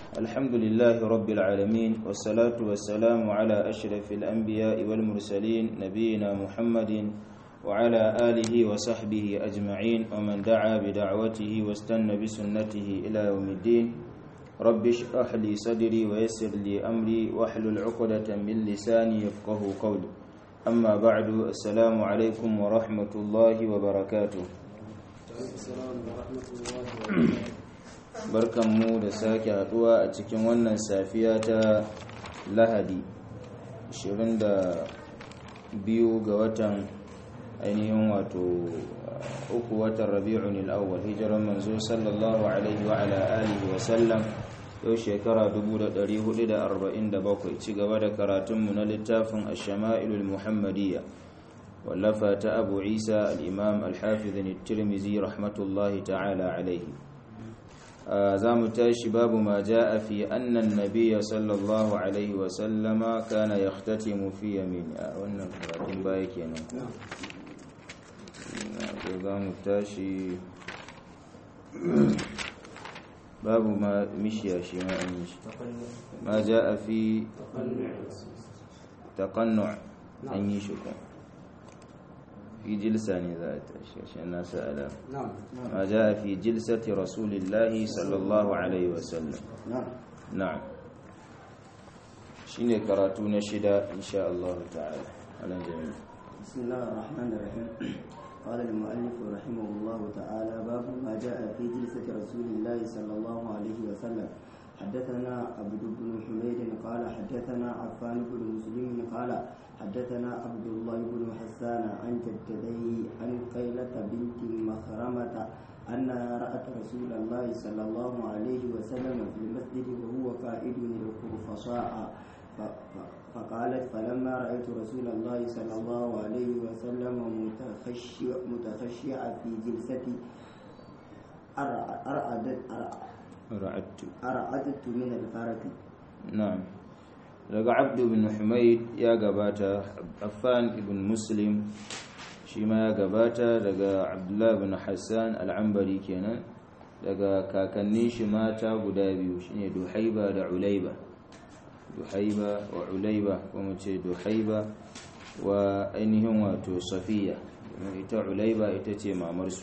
الحمد لله رب العالمين والصلاة والسلام على أشرف الأنبياء والمرسلين نبينا محمد وعلى آله وصحبه أجمعين ومن دعا بدعوته واستنى بسنته إلى يوم الدين رب اشرح لي صدري ويسر لي أمري واحلل عقدة من لساني يفقه قولي أما بعد السلام عليكم ورحمة الله وبركاته barkanmu da sake haduwa a cikin wannan safiya ta lahadi 22 ga watan ainihin wato uku watan rabi'un al'awwal hijiran manzo sallallahu alaihi wa ala alihi wa sallam yau shekara 1447 ci gaba da karatunmu na littafin ash-shama'ilul muhammadiyya wallafa ta abu isa al-imam al-hafiz at-tirmidhi rahmatullahi ta'ala alaihi za mu tashi babu ma ja'a fi annan nabiyya sallallahu alaihi wa sallama kana yahtatimu fi yamini a wannan karatun baya kenan za mu tashi babu ma mishiya shi ma an yi shi ma ja'a fi taqannu an yi shi kuma في جلسة ذات عشان الناس ألم نعم ما جاء في جلسة رسول الله صلى الله عليه وسلم نعم نعم شيني كراتون شدا إن شاء الله تعالى على جميع بسم الله الرحمن الرحيم قال المؤلف رحمه الله تعالى باب ما جاء في جلسة رسول الله صلى الله عليه وسلم حدثنا عبد بن حميد قال حدثنا عفان بن مسلم قال حدثنا عبد الله بن حسان عن جدتيه عن قيلة بنت مخرمة أنها رأت رسول الله صلى الله عليه وسلم في المسجد وهو قائد الخرفصاء فقالت فلما رأيت رسول الله صلى الله عليه وسلم متخشع متخشع في جلستي أرعدت رعدت أرعدت من الفرق نعم daga abdu bin humaid ya gabata affan ibn muslim shi ma ya gabata daga abdullah bin hassan al'ambari kenan daga kakannin shi mata guda biyu shine duhaiba da ulaiba duhaiba wa ulaiba kuma ce duhaiba wa ainihin wato safiya ita ulaiba ita ce mamarsu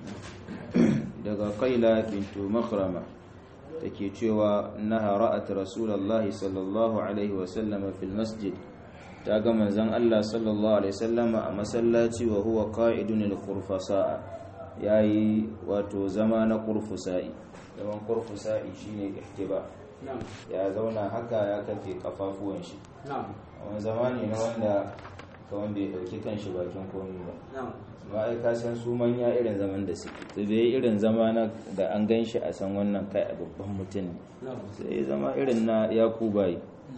daga kaila bintu makhrama take cewa naha ra'at rasulullahi sallallahu alaihi wasallam fil masjid ta ga manzon Allah sallallahu alaihi wasallam a masallaci wa huwa qa'idun lil qurfasa yayi wato zama na qurfusa'i zaman qurfusa'i shine ihtiba ya zauna haka ya kafe kafafuwan shi wani zama ne na wanda kawan bai dauki kanshi bakin komai ba ba ai ka san su manya irin zaman da suke to bai irin zama na da an gan shi a san wannan kai a babban mutum ne sai zama irin na yakubai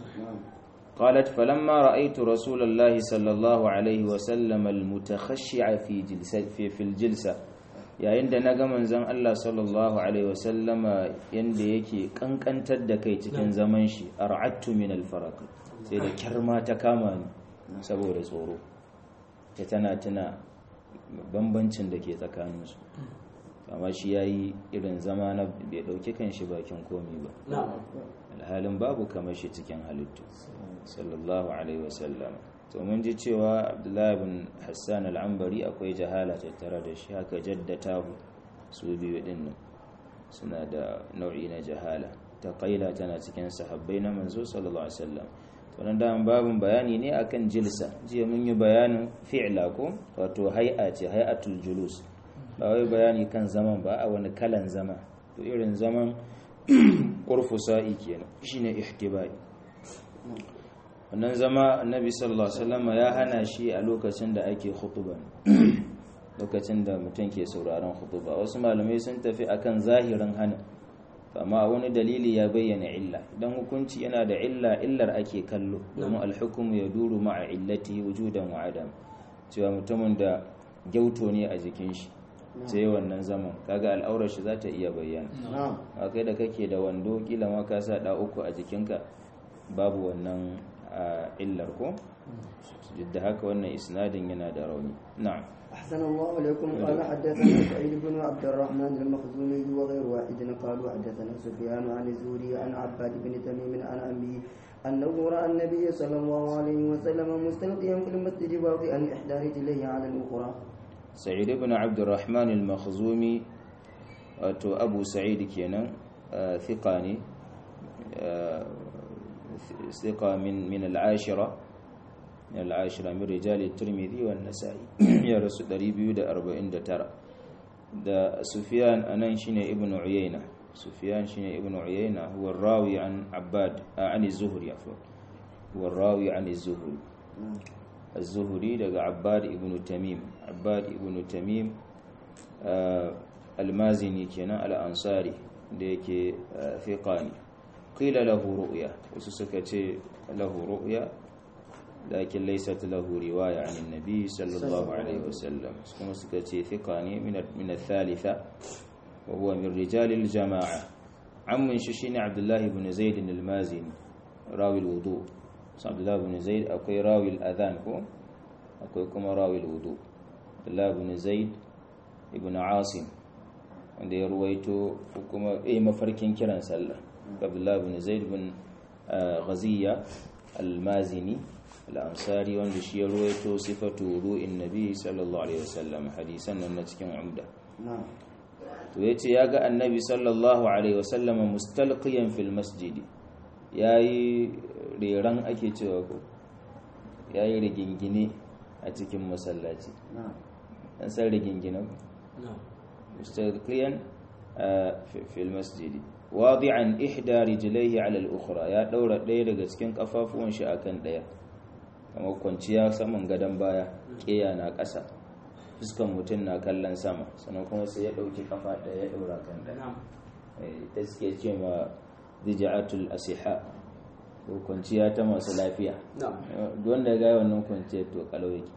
قالت فلما رأيت رسول الله صلى الله عليه وسلم المتخشع في جلسة في, في الجلسة yayin da na ga manzon Allah sallallahu alaihi wasallama yanda yake kankantar da kai cikin zaman shi ar'attu min al-faraq sai da kirma ta kama ni saboda tsoro ta tana tuna bambancin da ke tsakaninsu amma shi ya yi irin zama na bai ɗauki kan shi bakin komi ba alhalin babu kamar shi cikin halittu sallallahu alaihi wasallam to mun ji cewa abdullahi bin hassan al'ambari akwai jahala tattare da shi haka jaddata su biyu din nan suna da nau'i na jahala ta kaila tana cikin sahabbai na manzo sallallahu alaihi wasallam wannan daman babin bayani ne akan jilsa jiya mun yi bayanin fi'la ko wato hay'a ce hay'atul julus ba wai bayani kan zaman ba a wani kalan zama to irin zaman qurfusa'i kenan shine ihtibai wannan zama annabi sallallahu alaihi wasallam ya hana shi a lokacin da ake khutba lokacin da mutum ke sauraron khutba wasu malamai sun tafi akan zahirin hana amma wani dalili ya bayyana illa idan hukunci yana da illa illar ake kallo domin alhukumu ya duru ma'a illati wujudan wa adam cewa mutumin da gyauto ne a jikin shi sai wannan zaman kaga al'aurar shi za ta iya bayyana a kai da kake da wando kila ma ka sa da uku a jikinka babu wannan illar ko duk da haka wannan isnadin yana da rauni na'am أحسن الله إليكم قال حدثنا سعيد بن عبد الرحمن المخزومي وغير واحد قالوا حدثنا سفيان عن الزهري عن عباد بن تميم عن أبيه أنه رأى النبي صلى الله عليه وسلم مستلقيا في المسجد واضعا إحدى رجليه على الأخرى سعيد بن عبد الرحمن المخزومي wato abu sa'id kenan thiqa ne thiqa min min al-ashira min al-ashira min rijal at-tirmidhi wa an-nasa'i ya rasu 249 da sufyan anan shine ibnu uyayna sufyan shine ibnu uyayna huwa rawi an abbad an az-zuhri afwan huwa rawi an az-zuhri az-zuhri daga abbad ibnu tamim abbad ibnu tamim almazini kenan al'ansari da yake fiƙani ƙila lahu ru'ya wasu suka ce lahu ru'ya lakin laysat lahu riwaya an nabi sallallahu alaihi wasallam kuma suka ce fiƙani min al-thalitha wa huwa min rijal al-jama'a amman shi shine abdullahi ibn zaid al-mazini rawi al-wudu abdullahi ibn zaid akwai rawi al-adhan ko akwai kuma rawi al-wudu abdullahi ibn zaid ibn asim wanda ya ruwaito kuma ya mafarkin kiran sallah abdullah bin zaid bin ghaziya al-mazini al-ansari wanda shi ya ruwaito sifatu ru'in nabi sallallahu alaihi wasallam hadisan nan na cikin umda to yace ya ga annabi sallallahu alaihi wasallam mustalqiyan fil masjid yayi reran ake cewa ko yayi rigingine a cikin masallaci an san rigingine مستلقيا في المسجد واضعا إحدى رجليه على الأخرى يا دورة ɗaya daga cikin kafafuwan shi akan ɗaya kamar kwanciya saman gadon baya ƙeya na ƙasa fuskan mutum na kallon sama sannan kuma sai ya ɗauki kafa ɗaya ya ɗaura kan ɗaya ta suke ce ma dija'atul asiha ko kwanciya ta masu lafiya wanda ga wannan kwanciyar to kalau yake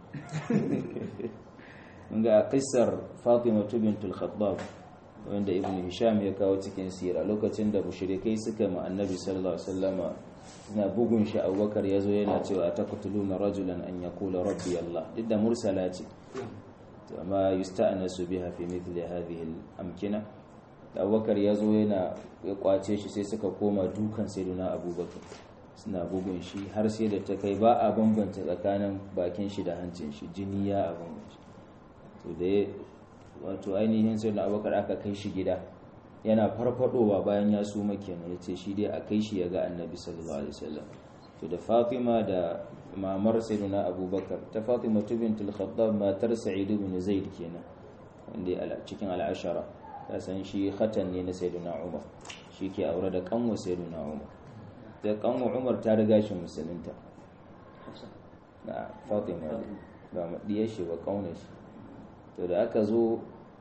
ga kissar Fatima bintul Khattab wanda Ibn Hisham ya kawo cikin sira lokacin da mushrikai suka ma Annabi sallallahu alaihi wasallama na bugun shi Abubakar yazo yana cewa ataqtuluna rajulan an yaqula rabbi Allah duk da mursala ce to amma yusta'nasu biha fi mithli hadhihi al-amkina Abubakar yazo yana ya kwace shi sai suka koma dukan sayyidina Abubakar suna bugun shi har sai da ta kai ba a bambanta tsakanin bakin shi da hancin shi jini ya a bambanta to da wato ainihin sai na abokar aka kai shi gida yana farfadowa bayan ya suma kenan ya ce shi dai a kai shi ya ga annabi sallallahu alaihi wasallam to da fatima da mamar sayyidina abubakar ta fatima bintul khattab matar sa'id ibn zaid kenan wanda cikin al'ashara ta san shi khatan ne na sayyidina umar shi ke aure da kanwa sayyidina umar da kanwa umar ta riga shi musulunta na fatima ba madiyar shi ba kaunar shi to da aka zo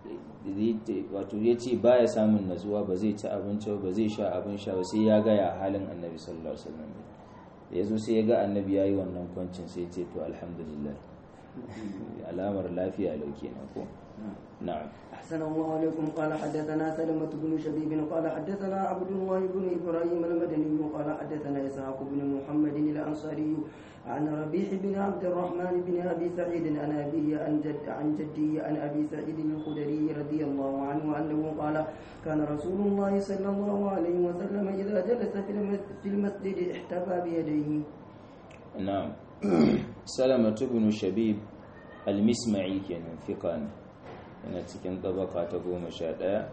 wato ya ce ba ya samun natsuwa ba zai ci abinci ba zai sha abin sha ba sai ya gaya halin annabi sallallahu alaihi wasallam ya zo sai ya ga annabi ya yi wannan kwancin sai ce to alhamdulillah alamar lafiya lauke na ko na'am أحسن الله عليكم قال حدثنا سلمة بن شبيب قال حدثنا عبد الله بن إبراهيم المدني قال حدثنا إسحاق بن محمد الأنصاري عن ربيح بن عبد الرحمن بن أبي سعيد عن أبيه عن جد عن جدي عن أبي سعيد الخدري رضي الله عنه أنه قال كان رسول الله صلى الله عليه وسلم إذا جلس في المسجد احتفى بيديه نعم سلمة بن شبيب المسمعي كان ثقان yana cikin tabaka ta goma sha ɗaya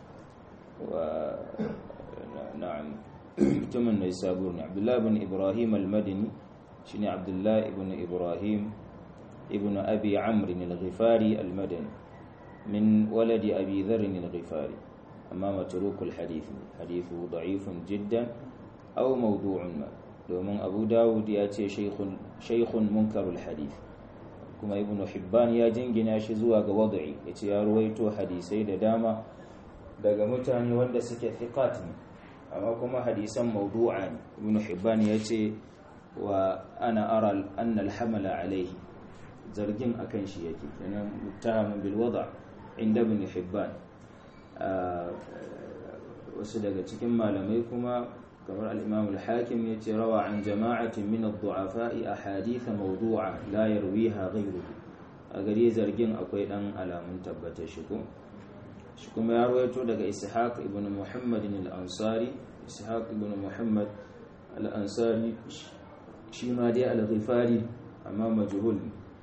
wa na'am mutumin da sabur ne abdullahi ibn ibrahim al-madini shine abdullahi ibn ibrahim ibn abi amr al-ghifari al-madani min waladi abi dharr al-ghifari amma matruk al-hadith hadithu da'ifun jiddan aw mawdu'un ma domin abu dawud ya ce shaykhun shaykhun munkarul hadith kuma ibn hibban ya jingina shi zuwa ga wad'i yace ya ruwaito hadisai da dama daga mutane wanda suke thiqat ne amma kuma hadisan mawdu'a ne ibn hibban yace wa ana ara anna al-hamala alayhi zargin akan shi yake kenan muttahamun bil wada' inda ibn hibban wasu daga cikin malamai kuma kamar al-imam al-hakim yace rawa an jama'atin min ad-du'afa'i ahadith mawdu'a la yarwiha ghayruhu a gare zargin akwai dan alamun tabbatar shi ko shi kuma ya rawaito daga ishaq ibn muhammad al-ansari ishaq ibn muhammad al-ansari shi ma dai al-ghifari amma majhul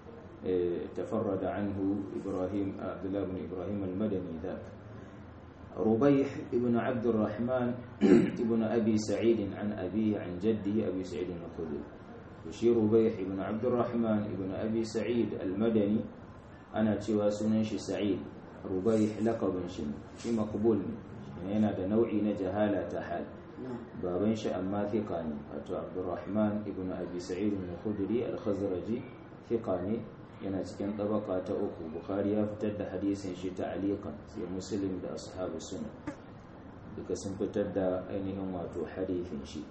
تفرد عنه إبراهيم عبد الله بن إبراهيم المدني ذاك ربيح ابن عبد الرحمن ابن أبي سعيد عن أبيه عن جده أبي سعيد الخدري وشي ربيح ابن عبد الرحمن ابن أبي سعيد المدني أنا تشوى سننش سعيد ربيح لقب شن في مقبول يعني أنا ده نوعي نجهالة حال بابن أما ثقاني أتو عبد الرحمن ابن أبي سعيد الخدري الخزرجي ثقاني yana cikin tabaka ta uku bukhari ya fitar da hadisin shi ta alikan sai muslim da ashabu suna duka sun fitar da ainihin wato hadisin shi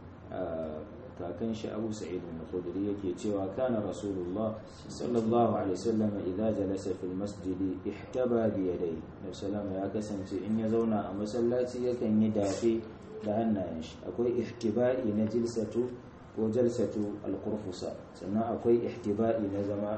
kakan shi abu sa'id al-khudri yake cewa kana rasulullah sallallahu alaihi wasallam idza jalasa fil masjid ihtaba bi yadayhi nabi sallama ya kasance in ya zauna a masallaci yakan yi dafe da hannayen shi akwai ihtiba'i na jilsatu ko jalsatu al-qurfusa sannan akwai ihtiba'i na zama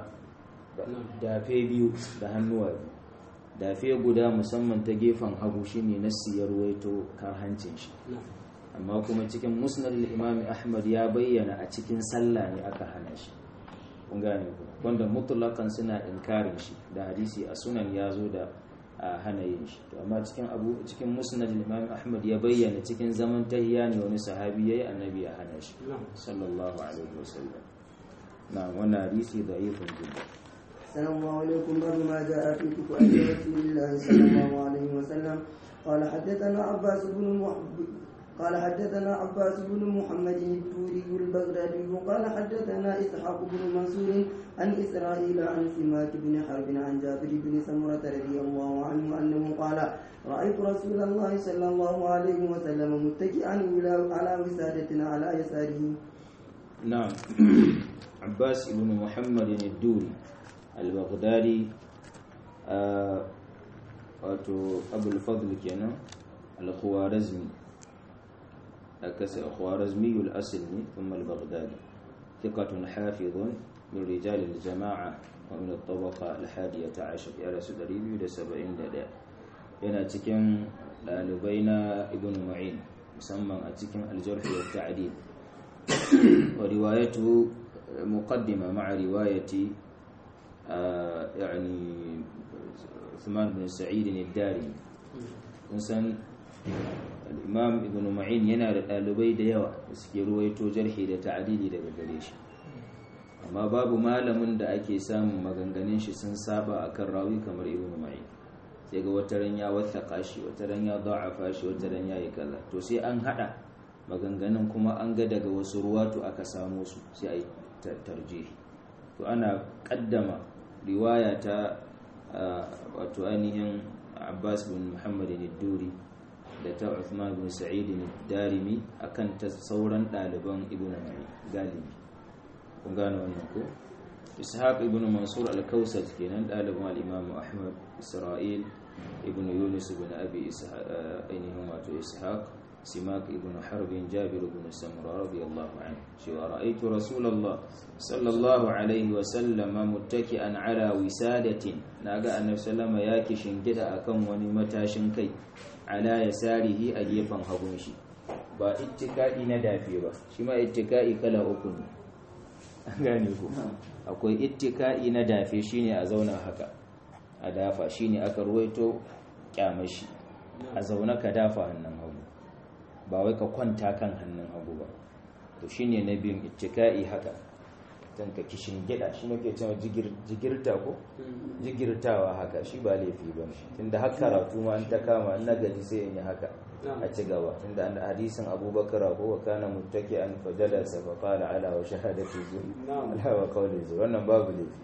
dafe biyu da hannuwa biyu dafe guda musamman ta gefen hagu shine na siyar waito kan hancin shi amma kuma cikin musnad imami ahmad ya bayyana a cikin sallah ne aka hana shi kun gane ku wanda mutlakan suna inkarin shi da hadisi a sunan ya zo da a hana yin shi to amma cikin abu cikin musnad imami ahmad ya bayyana cikin zaman tahiyya ne wani sahabi yayi annabi ya hana shi sallallahu alaihi wasallam na wannan hadisi da'ifun jiddan السلام عليكم باب ما جاء في كتب رسول الله صلى الله عليه وسلم قال حدثنا عباس بن محب قال حدثنا عباس بن محمد الدوري البغدادي قال حدثنا اسحاق بن منصور عن اسرائيل عن سماك بن حرب عن جابر بن سمرة رضي الله عنه انه قال رايت رسول الله صلى الله عليه وسلم متكئا على وسادة على يساره نعم عباس بن محمد الدوري al-baghdadi wato abul fadl kenan al-khwarizmi akasa khwarizmi al-asl ne thumma al-baghdadi thiqatun hafizun min rijal al-jama'a wa min at-tabaqa al-hadiyata 'ashar ya rasu 271 yana cikin dalibai na ibn ma'in musamman a cikin al-jarh wa at-ta'dil wa riwayatu muqaddima ma'a riwayati يعني عثمان بن سعيد الداري insan al'imam ibn ma'in yana da ɗalibai da yawa da suke ruwaito jarhi da ta'adili daga gare shi amma babu malamin da ake samun maganganun shi sun saba a kan rawi kamar ibn ma'in sai ga wataran ya wathaka shi wataran ya da'afa shi wataran ya yi kaza to sai an haɗa maganganun kuma an ga daga wasu ruwatu aka samo su sai a yi tarjihi to ana ƙaddama riwaya ta wato ainihin abbas bin muhammad duri da ta uthman bin sa'id darimi akan ta sauran ɗaliban ibn mai galibi kun gane wannan ko ishaq ibn mansur al-kausat kenan ɗaliban al-imam ahmad isra'il ibn yunus ibn abi ainihin wato ishaq سماك ابن حرب جابر بن سمرة رضي الله عنه شو رأيت رسول الله صلى الله عليه وسلم متكئا على وسادة ناقا النبي صلى الله عليه وسلم ياكي شنجد أكم ونمتا شنكي على يساره أجيفا هبونشي ba ittikai na dafe ba shi ma ittikai kala uku ne an gane ku akwai ittikai na dafe shine a zauna haka a dafa shine aka ruwaito kyamashi a zauna ka dafa hannun hagu ba wai ka kwanta kan hannun hagu ba to shine na biyun ittika'i haka dan ka kishin gida shi ne ke cewa jigirta ko jigirtawa haka shi ba laifi ba tunda har karatu ma an ta kama na gaji sai in yi haka a ci gaba tunda an hadisin abubakar ko wa kana muttaki an fajala sa fa qala ala wa shahadati zuri ala wa qawli zuri wannan babu laifi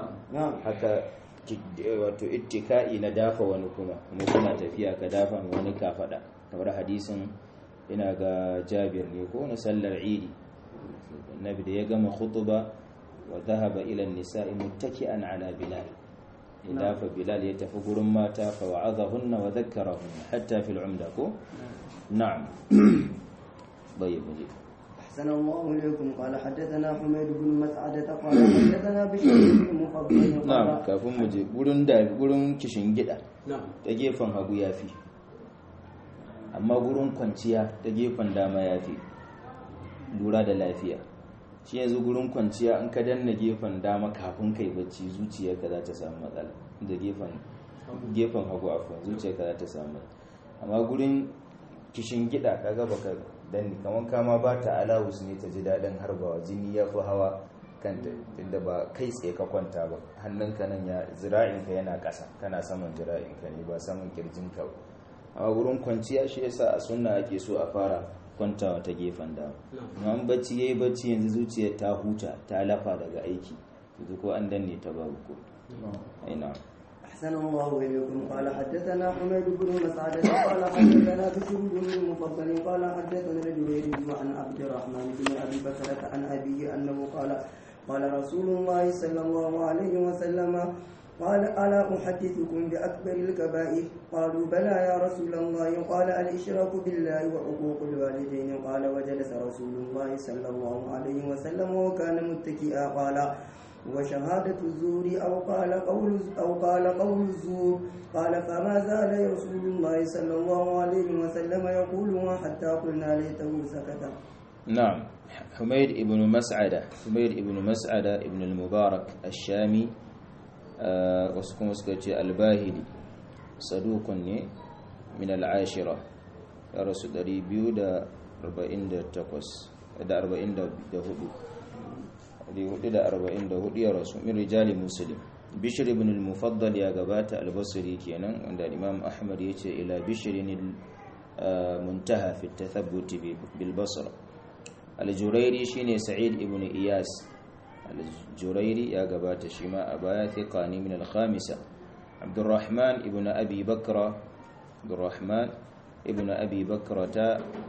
haka wato ittika'i na dafa wani kuma kuma kuna tafiya ka dafa wani ka faɗa kamar hadisin ina ga jabir ne ko na sallar idi nabi da ya gama khutuba wa dhahaba ila an-nisa'i muttaki'an ala bilal idafa bilal ya tafi gurin mata fa wa'adahunna wa dhakkarahunna hatta fil umda ko na'am bai mu je أحسن الله إليكم قال حدثنا حميد بن مسعدة قال حدثنا بشر بن مفضل na'am قال kafin mu je gurin da gurin kishin gida نعم ta gefen hagu yafi amma gurin kwanciya ta gefen dama yafi lura da lafiya shi yanzu gurin kwanciya in ka danna gefen dama kafin kai bacci zuciyarka za ta samu matsala da gefen gefen hagu afwan zuciyarka za ta samu matsala amma gurin kishin gida kaga baka danni kamar kama ba ta alawus ne ta ji daɗin harbawa jini ya fi hawa kanta inda ba kai tsaye ka kwanta ba hannunka nan ya zira'inka yana ƙasa kana saman zira'inka ne ba saman kirjinka ba amma wurin kwanciya shi yasa a sunna ake so a fara kwantawa ta gefen dama amma an bacci yayi bacci yanzu zuciyar ta huta ta lafa daga aiki yanzu ko an danne ta babu ko ina أحسن الله إليكم قال حدثنا حميد بن مسعدة قال حدثنا بشر بن المفضل قال حدثنا الجويري عن عبد الرحمن بن أبي بكرة عن أبيه أنه قال قال رسول الله صلى الله عليه وسلم قال ألا أحدثكم بأكبر الكبائر قالوا بلى يا رسول الله قال الإشراك بالله وعقوق الوالدين قال وجلس رسول الله صلى الله عليه وسلم وكان متكئا قال وشهادة الزور أو قال قول أو قال قول الزور قال فما زال رسول الله صلى الله عليه وسلم يقولها حتى قلنا ليته سكت نعم حميد ابن مسعدة حميد ابن مسعدة ابن المبارك الشامي آه وسكم سكتي الباهلي صدوق ني من العاشرة يا رسول دري بيو دا أربعين دا تقوس دا أربعين دا دا هدو دا هدو دا أربعين دا هدو يا رسول من رجال مسلم بشر ابن المفضل يا قبات البصري كينا عند الإمام أحمد يتي إلى بشر المنتهى في التثبت بالبصره aljurairi shine sa'id ibn iyas aljurairi ya gabata shi ma a baya thiqani min al-khamisa abdurrahman ibn abi bakra abdurrahman ibn abi bakra ta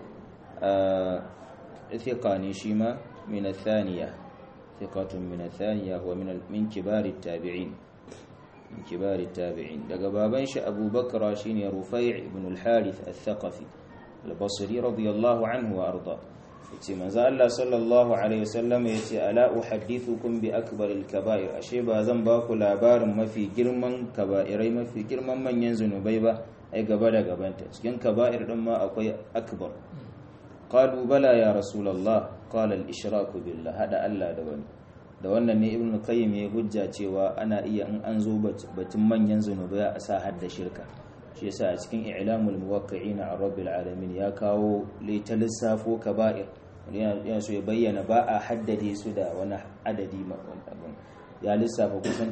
thiqani shi ma min al-thaniya thiqatun min al-thaniya huwa min min kibar at-tabi'in min kibar at-tabi'in daga baban shi abu bakra shine rufai' ibn al-harith al-thaqafi al-basri radiyallahu anhu wa arda yace manzo Allah sallallahu alaihi wasallam yace ala uhaddithukum bi akbaril kaba'ir ashe ba zan ba ku labarin mafi girman kaba'irai mafi girman manyan zunubai ba ai gaba da gabanta cikin kaba'ir din ma akwai akbar qalu bala ya rasulullah qala al ishraku billah hada Allah da wani da wannan ne ibnu qayyim ya hujja cewa ana iya in an zo batun manyan zunubai a sa hadda shirka shi yasa a cikin i'lamul muwaqqi'ina an rabbil alamin ya kawo ta lissafo kaba'ir yana so ya bayyana ba a haddade su da wani adadi abin ya lissafa kusan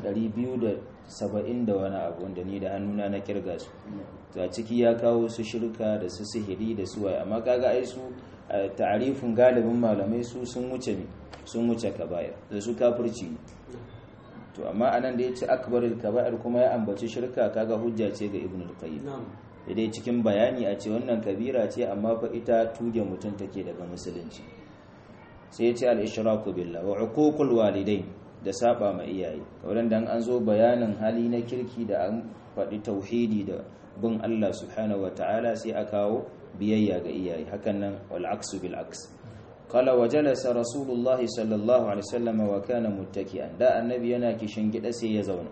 270 da wani abu wanda ni da hannuna na kirga su to a ciki ya kawo su shirka da su sihiri da su waye amma kaga ai su ta'arifin galibin malamai su sun wuce ne sun wuce kaba'ir da su kafirci to amma anan da ya ce akbarul kaba'ir kuma ya ambaci shirka kaga hujja ce ga ibnu al-qayyim dai cikin bayani a ce wannan kabira ce amma fa ita tuge mutum take daga musulunci sai ya ce al-ishraku billah wa uququl walidain da saba ma iyaye kawai dan an zo bayanin hali na kirki da an faɗi tauhidi da bin Allah subhanahu wa ta'ala sai a kawo biyayya ga iyaye hakan nan wal aksu bil aks قال وجلس رسول الله صلى الله عليه وسلم وكان متكئا دا النبي yana kishin gida sai ya zauna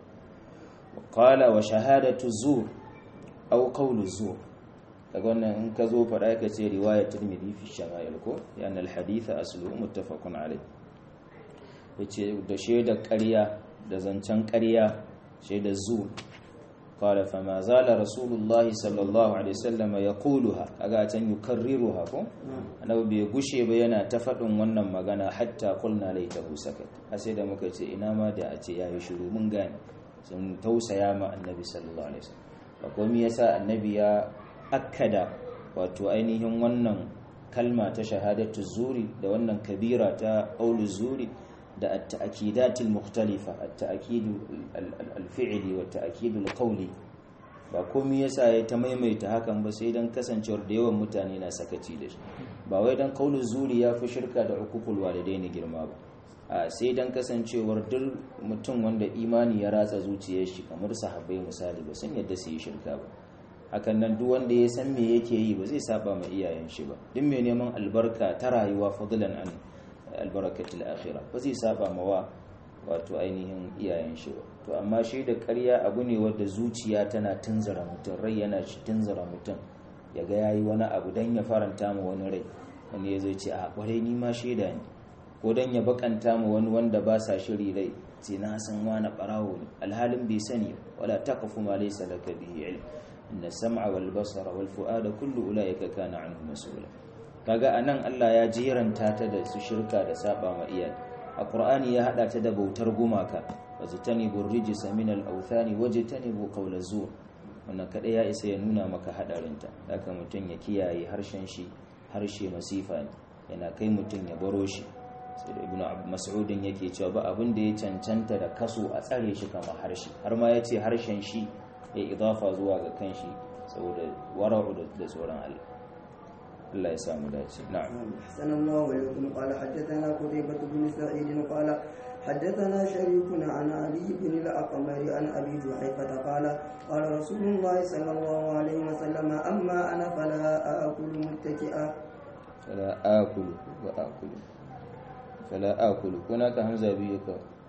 qala wa shahadatu zur aw qawlu zur daga wannan in ka zo fada ka ce riwayat tirmidhi fi shama'il ko yana al hadith aslu muttafaqun alayh yace da shaidar ƙarya da zancen ƙarya shaidar zur قال فما زال رسول الله صلى الله عليه وسلم يقولها kaga can yukarriruha ko annabi bai gushe ba yana ta faɗin wannan magana hatta qulna laitahu sakat har sai da muka ce ina ma da a ce yayi shiru mun gane sun tausaya ma annabi sallallahu alaihi wasallam ko me yasa annabi ya akkada wato ainihin wannan kalma ta shahadatu zuri da wannan kabira ta qaulu zuri da at-ta'kidatil mukhtalifa at-ta'kid al-fi'li wa at-ta'kid al-qawli ba komai yasa ya ta maimaita hakan ba sai dan kasancewar da yawan mutane na sakaci da shi ba wai dan qaulu zuri ya fi shirka da hukukul walidaini girma ba a sai dan kasancewar duk mutum wanda imani ya ratsa zuciyar shi kamar sahabbai misali ba sun yadda su yi shirka ba hakan nan duk wanda ya san me yake yi ba zai saba ma iyayen shi ba duk mai neman albarka ta rayuwa fadlan an albarakatul akhirah ba zai saba ma wa wato ainihin iyayen shi ba to amma shi da ƙarya abu ne wanda zuciya tana tunzura mutum rai yana shi tunzura mutum ya ga yayi wani abu dan ya faranta ma wani rai wani ya zai ce a kwarai ni ma shaida ne ko dan ya bakanta ma wani wanda ba sa shiri rai sai na san wani barawo ne alhalin bai sani wala taqfu ma laysa laka bihi ilm inna sam'a wal basara wal fu'ada kullu ulaika kana anhu mas'ula kaga anan Allah ya jiranta ta da su shirka da saba ma iyaye a Qur'ani ya hada ta da bautar gumaka wajtanibu rijsa min al awthani wajtanibu qawla zur wannan kada ya isa ya nuna maka hadarinta haka mutun ya kiyaye harshen shi harshe masifa ne yana kai mutun ya baro shi sai da ibnu mas'udin yake cewa ba abin da ya cancanta da kaso a tsare shi kamar harshe har ma yace harshen shi ya idafa zuwa ga kanshi saboda wara'u da tsoron Allah Allah ya samu dace na'am أحسن الله إليكم قال حدثنا قتيبة بن سعيد قال حدثنا شريك عن علي بن الأقمر عن أبي جحيفة قال قال رسول الله صلى الله عليه وسلم أما أنا فلا آكل متكئا فلا آكل وآكل فلا آكل هناك همزة بيك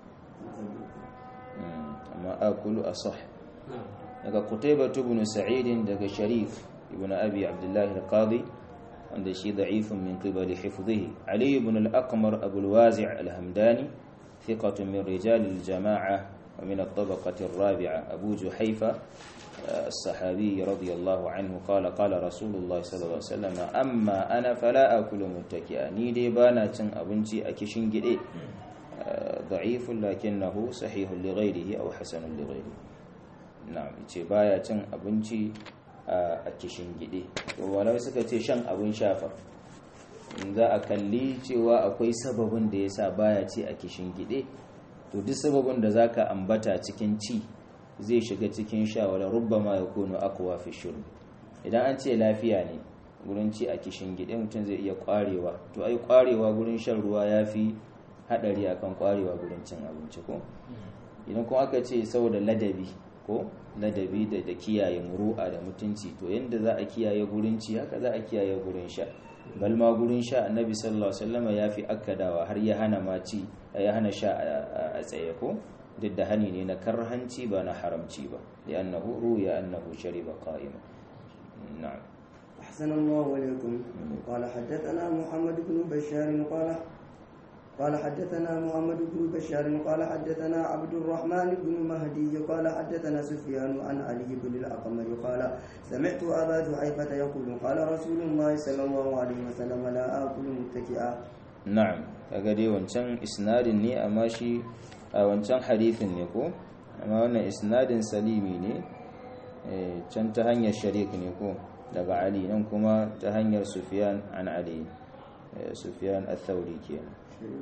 أما آكل أصح daga Qutaybah ibn Sa'id daga Sharif ibn Abi Abdullah al-Qadi wanda shi da'ifun min qibali hifdhihi Ali ibn al-Aqmar Abu al-Wazi' al-Hamdani thiqatun min rijal al-jama'ah wa min at-tabaqah ar-rabi'ah Abu Juhayfa الصحابي رضي الله عنه قال قال رسول الله صلى الله عليه وسلم أما أنا فلا أكل متكئا ni dai bana cin abinci a kishin gide ضعيف لكنه صحيح لغيره أو حسن لغيره na'am ce baya cin abinci a kishin gide to walai suka ce shan abin shafa in za a kalli cewa akwai sababin da yasa baya ci a kishin gide to duk sababin da zaka ambata cikin ci zai shiga cikin sha wala rubbama yakunu aqwa fi shurb idan an ce lafiya ne gurin ci a kishin gide mutum zai iya kwarewa to ai kwarewa gurin shan ruwa yafi hadari akan kwarewa gurin cin abinci ko idan kuma aka ce saboda ladabi ko ladabi da da kiyaye muru'a da mutunci to yanda za a kiyaye gurin ci haka za a kiyaye gurin sha bal ma gurin sha annabi sallallahu alaihi wasallam ya fi akkadawa har ya hana ma ci ya hana sha a tsaye ko duk da hani ne na karhanci ba na haramci ba li'annahu ruya annahu shariba qa'ima na'am أحسن الله إليكم قال حدثنا محمد بن بشار قال قال حدثنا محمد بن بشار قال حدثنا عبد الرحمن بن مهدي قال حدثنا سفيان عن علي بن الأقمر قال سمعت أبا جحيفة يقول قال رسول الله صلى الله عليه وسلم لا آكل متكئا na'am kaga dai wancan isnadin ne amma shi a wancan hadithin ne ko amma wannan isnadin salimi ne can ta hanyar sharik ne ko daga ali nan kuma ta hanyar sufyan an ali sufyan al-thawri kenan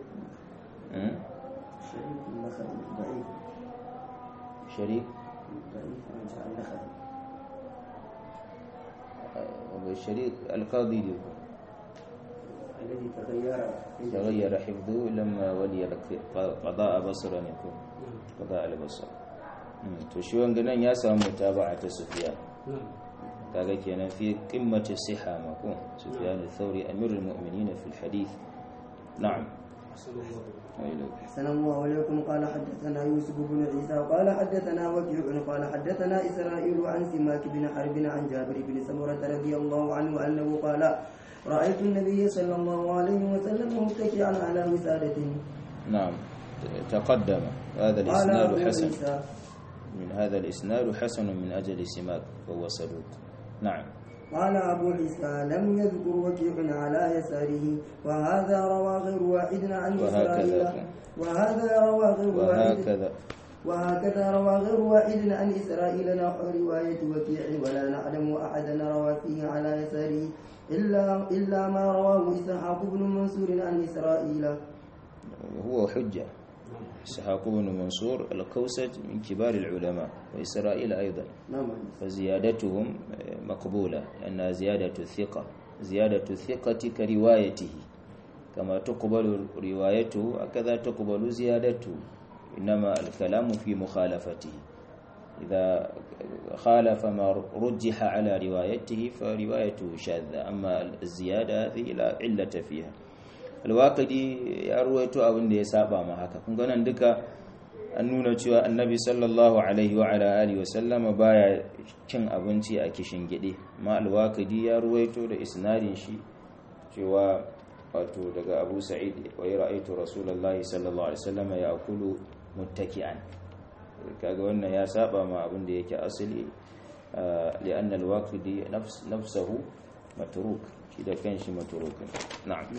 شريك النخل ضعيف sharik ضعيف عن النخل sharik al-qadi ne ko الذي تغير تغير حفظه لما ولي قضاء بصرا يكون قضاء البصر to shi wanga nan ya samu mutaba'a ta Sufyan kaga kenan fi qimmati siha mako Sufyan al-Thawri amirul mu'minin fi al-hadith na'am أحسن الله عليكم قال حدثنا يوسف بن عيسى قال حدثنا وكيع قال حدثنا إسرائيل عن سماك بن حرب عن جابر بن سمرة رضي الله عنه أنه قال رأيت النبي صلى الله عليه وسلم متكئا على وسادة نعم تقدم هذا قال الإسناد أبو حسن عيسى من هذا الإسناد حسن من أجل سماك وهو صدوق نعم قال أبو عيسى لم يذكر وكيع على يساره وهذا روى غير واحد عن إسرائيل وهكذا وهذا روى غير واحد وهكذا وهكذا روى غير واحد عن إسرائيل نحو رواية وكيع ولا نعلم أحدا روى فيه على يساره إلا إلا ما رواه إسحاق بن منصور عن إسرائيل هو حجة إسحاق بن منصور الكوسج من كبار العلماء وإسرائيل أيضا نعم فزيادتهم مقبولة لأنها زيادة الثقة زيادة الثقة كروايته كما تقبل روايته هكذا تقبل زيادته إنما الكلام في مخالفته إذا خالف ما رجح على روايته فروايته شاذة أما الزيادة هذه لا علة فيها الواقدي يرويت أبن دي سابا ما هكا كنغانا دكا an nuna cewa annabi sallallahu alaihi wa ala alihi wa sallama baya cin abinci a kishin gide ma alwaqidi ya ruwaito da isnadin shi cewa wato daga Abu Sa'id wa ra'aytu rasulullahi sallallahu alaihi wasallama ya'kulu muttaki'an kaga wannan ya saba ma abin da yake asali li'anna alwaqidi nafs nafsuhu matruk shi da kanshi matruk na'am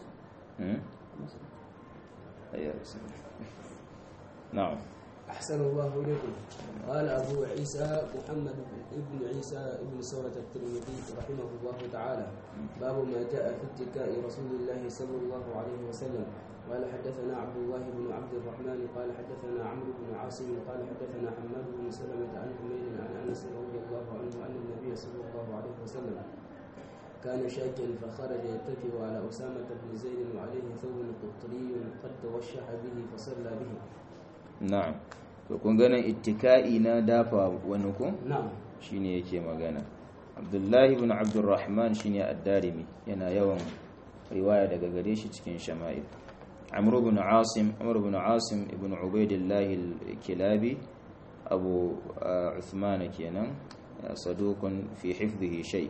نعم أحسن الله إليكم قال أبو عيسى محمد بن عيسى بن سورة الترمذي رحمه الله تعالى باب ما جاء في اتكاء رسول الله صلى الله عليه وسلم قال حدثنا عبد الله بن عبد الرحمن قال حدثنا عمرو بن عاصم قال حدثنا حماد بن سلمة عن حميد عن أنس رضي الله عنه أن النبي صلى الله عليه وسلم كان شاكا فخرج يتكئ على أسامة بن زيد وعليه ثوب قطري قد توشح به فصلى به na'am to kun ganin ittika'i na dafa wani ku na'am shine yake magana abdullahi ibn abdurrahman shine ad-darimi yana yawan riwaya daga gare shi cikin shama'il amr ibn asim amr ibn asim ibn ubaidillah al-kilabi abu uthman kenan saduqun fi hifdhihi shay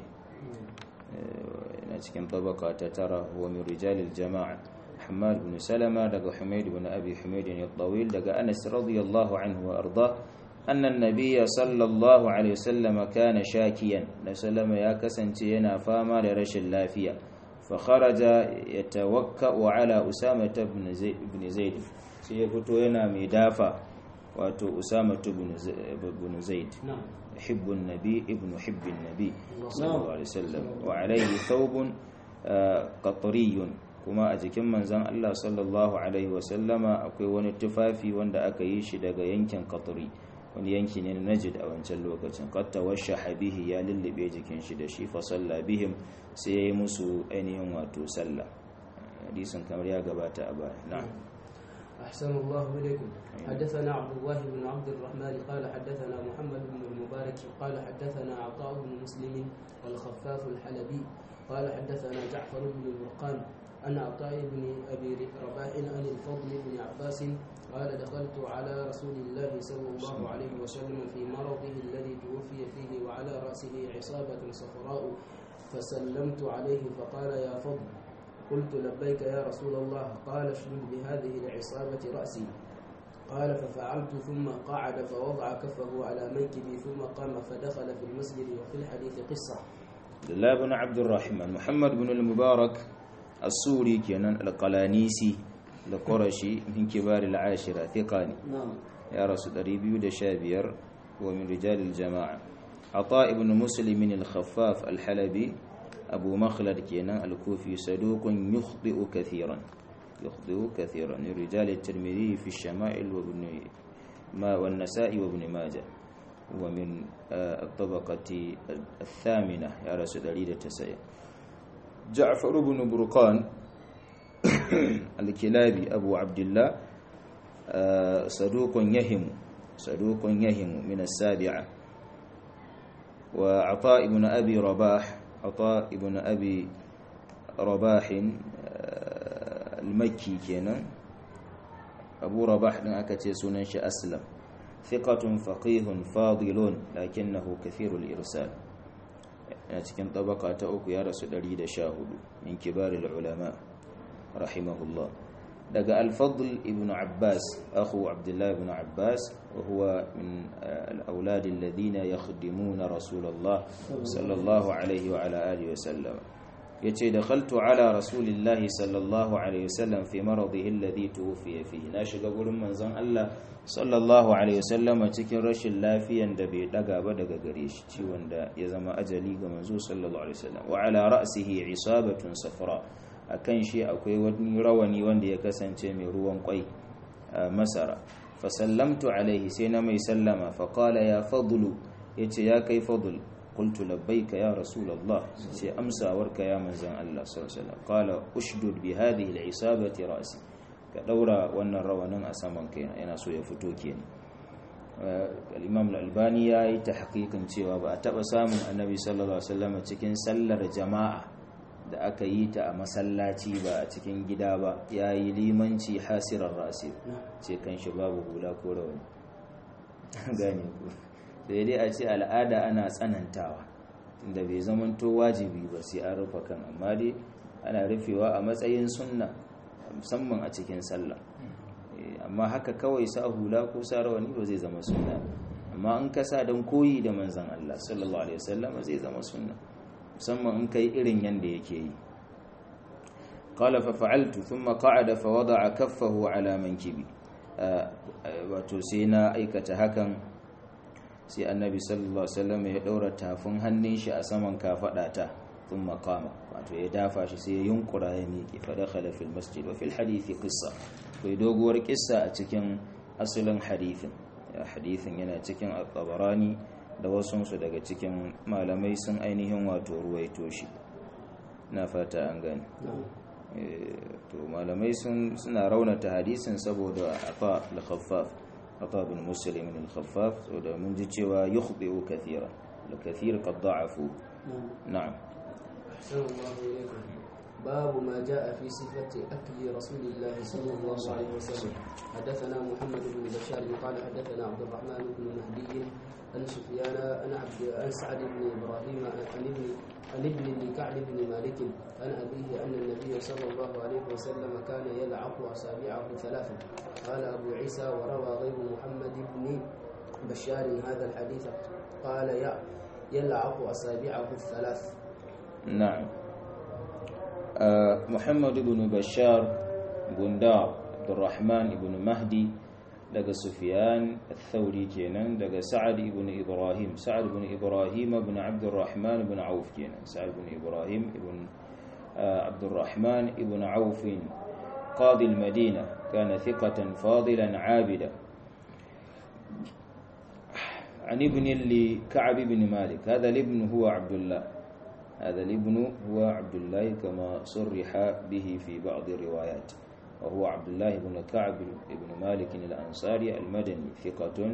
yana cikin tabaka ta tara huwa min rijalil jama'a حماد بن سلمة دق حميد بن أبي حميد الطويل دق أنس رضي الله عنه وأرضاه أن النبي صلى الله عليه وسلم كان شاكيا نسلم يا كسنتينا فاما لرش اللافية فخرج يتوكأ على أسامة بن زيد, بن زيد سيفتو هنا مدافع واتو أسامة بن زيد نعم حب النبي ابن حب النبي صلى الله عليه وسلم وعليه ثوب قطري kuma a jikin manzan Allah sallallahu Alaihi wasallama akwai wani tufafi wanda aka yi shi daga yankin katuri wani yanki ne na najid a wancan lokacin katta washe habihi ya lullube jikin shi da shi fasalla bihim sai ya yi musu ainihin wato sallah hadisin kamar ya gabata a baya na أحسن الله إليكم حدثنا عبد الله بن عبد الرحمن قال حدثنا محمد بن المبارك قال حدثنا عطاء بن مسلم الخفاف الحلبي قال حدثنا جعفر بن البرقان عن عطاء بن ابي رباح عن الفضل بن عباس قال دخلت على رسول الله صلى الله عليه وسلم في مرضه الذي توفي فيه وعلى راسه عصابه صفراء فسلمت عليه فقال يا فضل قلت لبيك يا رسول الله قال اشدد بهذه العصابه راسي قال ففعلت ثم قعد فوضع كفه على منكبي ثم قام فدخل في المسجد وفي الحديث قصه عبد الله بن عبد الرحمن محمد بن المبارك السوري كان القلانيسي القرشي من كبار العاشرة ثقاني نعم يا رسول ريبيو دشابير ومن رجال الجماعة عطاء بن مسلم الخفاف الحلبي أبو مخلد كينا الكوفي صدوق يخطئ كثيرا يخطئ كثيرا من رجال الترمذي في الشمائل وابن ما والنساء وابن ماجه ومن الطبقة الثامنة يا رسول الله تسعي جعفر بن برقان الكلابي أبو عبد الله صدوق يهم صدوق يهم من السابعة وعطاء بن أبي رباح عطاء بن أبي رباح المكي كان أبو رباح أكتي سننش أسلم ثقة فقيه فاضل لكنه كثير الإرسال yana cikin tabaka ta uku ya rasu 114 min kibaril ulama rahimahullah daga al-fadl ibn abbas akhu abdullah ibn abbas wa huwa min al-awlad alladhina yakhdimuna rasulullah sallallahu alayhi wa ala alihi wa sallam yace dakhaltu ala rasulillahi sallallahu alaihi wasallam fi maradihi alladhi tuwfiya fihi na shiga gurin manzon Allah sallallahu alaihi wasallama cikin rashin lafiyan da bai daga ba daga gare shi ciwon da ya zama ajali ga manzo sallallahu alaihi wasallam wa ala ra'sihi isabatun safra akan shi akwai wani rawani wanda ya kasance mai ruwan kwai masara fa sallamtu alaihi sai na mai sallama fa qala ya fadlu yace ya kai fadl qultu labbaika ya rasulullah sai amsawarka ya manzon Allah sallallahu alaihi wasallam qala ushdud bi hadhihi al-isabati ra'si ka daura wannan rawanin a saman kai yana so ya fito kenan al-imam al-albani ya yi ta hakikin cewa ba a taɓa samun annabi sallallahu alaihi wasallam cikin sallar jama'a da aka yi ta a masallaci ba a cikin gida ba ya yi limanci hasirar rasi ce kan shi babu hula ko rawani gane ku sai dai a ce al'ada ana tsanantawa inda bai zamanto wajibi ba sai an rufe kan amma dai ana rufewa a matsayin sunna musamman a cikin sallah amma haka kawai sa hula ko sa rawani ba zai zama sunna amma in ka sa don koyi da manzan Allah sallallahu alaihi wasallam zai zama sunna musamman in kai irin yanda yake yi qala fa fa'altu thumma qa'ada fa wada'a kaffahu ala mankibi wato sai na aikata hakan sai annabi sallallahu alaihi wasallam ya daura tafin hannun shi a saman kafadata thumma qama wato ya dafa shi sai ya yunkura ya miƙe fa dakhala fil masjid wa fil hadithi qissa kai doguwar kissa a cikin asalin hadithin hadithin yana cikin al-tabarani da wasunsu daga cikin malamai sun ainihin wato ruwaito shi na fata an gani to malamai suna raunata hadisin saboda afa al-khaffaf afa bin muslim al-khaffaf saboda mun ji cewa yukhbi'u kathira al-kathir qad da'afu na'am باب ما جاء في صفة أكل رسول الله صلى الله عليه وسلم حدثنا محمد بن بشار قال حدثنا عبد الرحمن بن مهدي عن سفيان عن عبد عن سعد بن إبراهيم عن ابن عن ابن لكعب بن مالك عن أبيه أن النبي صلى الله عليه وسلم كان يلعق أصابعه ثلاثا قال أبو عيسى وروى غير محمد بن بشار هذا الحديث قال يلعق أصابعه الثلاث نعم محمد بن بشار بندار عبد الرحمن بن مهدي daga Sufyan al-Thawri kenan daga Sa'ad ibn Ibrahim Sa'ad ibn Ibrahim ibn Abdurrahman ibn Auf kenan Sa'ad ibn Ibrahim ibn Abdurrahman ibn Auf قاضي المدينة كان ثقة فاضلا عابدا عن ابن لكعب بن مالك هذا الابن هو عبد الله هذا الابن هو عبد الله كما صرح به في بعض الروايات وهو عبد الله بن كعب بن مالك الأنصاري المدني ثقة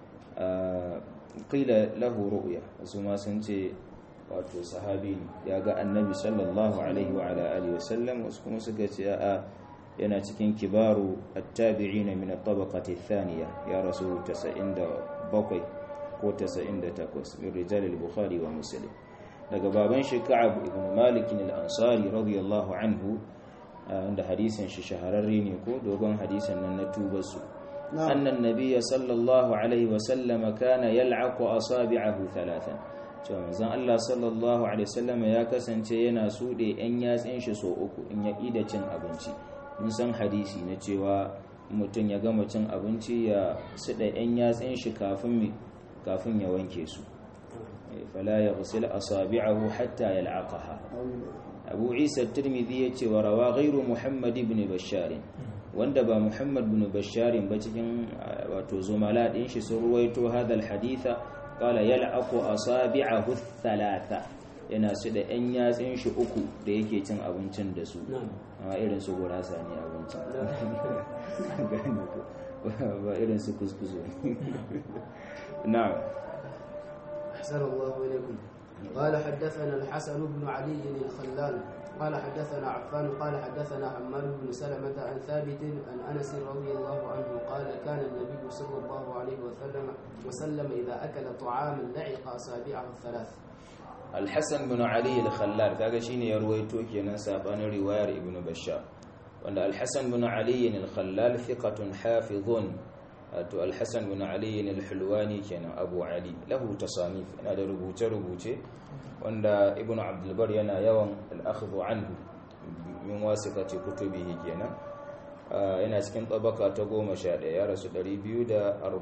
قيل له رؤيا وسما سنتي wato sahabi ya ga annabi sallallahu alaihi wa ala alihi wasallam wasu kuma suka ce a yana cikin kibaru at-tabi'in min at-tabaqati ath-thaniya ya rasul 97 ko 98 min rijal al-bukhari wa muslim daga baban shi ka'ab ibn malik al-ansari radiyallahu anhu inda hadisin shi shahararre ne ko dogon hadisin nan na tuba su annan nabiyya sallallahu alaihi wa sallama kana yal'aqu asabi'ahu thalathan cewa manzon Allah sallallahu alaihi wasallam ya kasance yana sude yan yatsin shi so uku in ya ida cin abinci mun san hadisi na cewa mutum ya gama cin abinci ya suda yan yatsin shi kafin kafin ya wanke su fala yaghsil asabi'ahu hatta yal'aqaha Abu Isa Tirmidhi yace wa rawa ghairu Muhammad ibn Bashar wanda ba Muhammad ibn Bashar ba cikin wato zumala din shi sun ruwaito hadal haditha qala yal'aqu asabi'ahu thalatha yana su da yan yatsin shi uku da yake cin abincin da su amma irin su gurasa ne abincin ba irin su kuskusu na'am أحسن الله إليكم قال حدثنا الحسن بن علي الخلال قال حدثنا عفان قال حدثنا حماد بن سلمة عن ثابت عن أنس رضي الله عنه قال كان النبي صلى الله عليه وسلم وسلم إذا أكل طعاما لعق أصابعه الثلاث الحسن بن علي الخلال kaga shine ya ruwaito kenan sabanin riwayar ibn bashar wanda al-hasan bin ali al-khallal thiqatun hafizun to al-hasan bin ali al-hulwani kenan abu ali lahu tasanif yana da rubuce rubuce wanda ibn abdul bar yana yawan al-akhdhu anhu min wasiqati kutubihi kenan yana cikin tabaka ta 11 ya rasu 242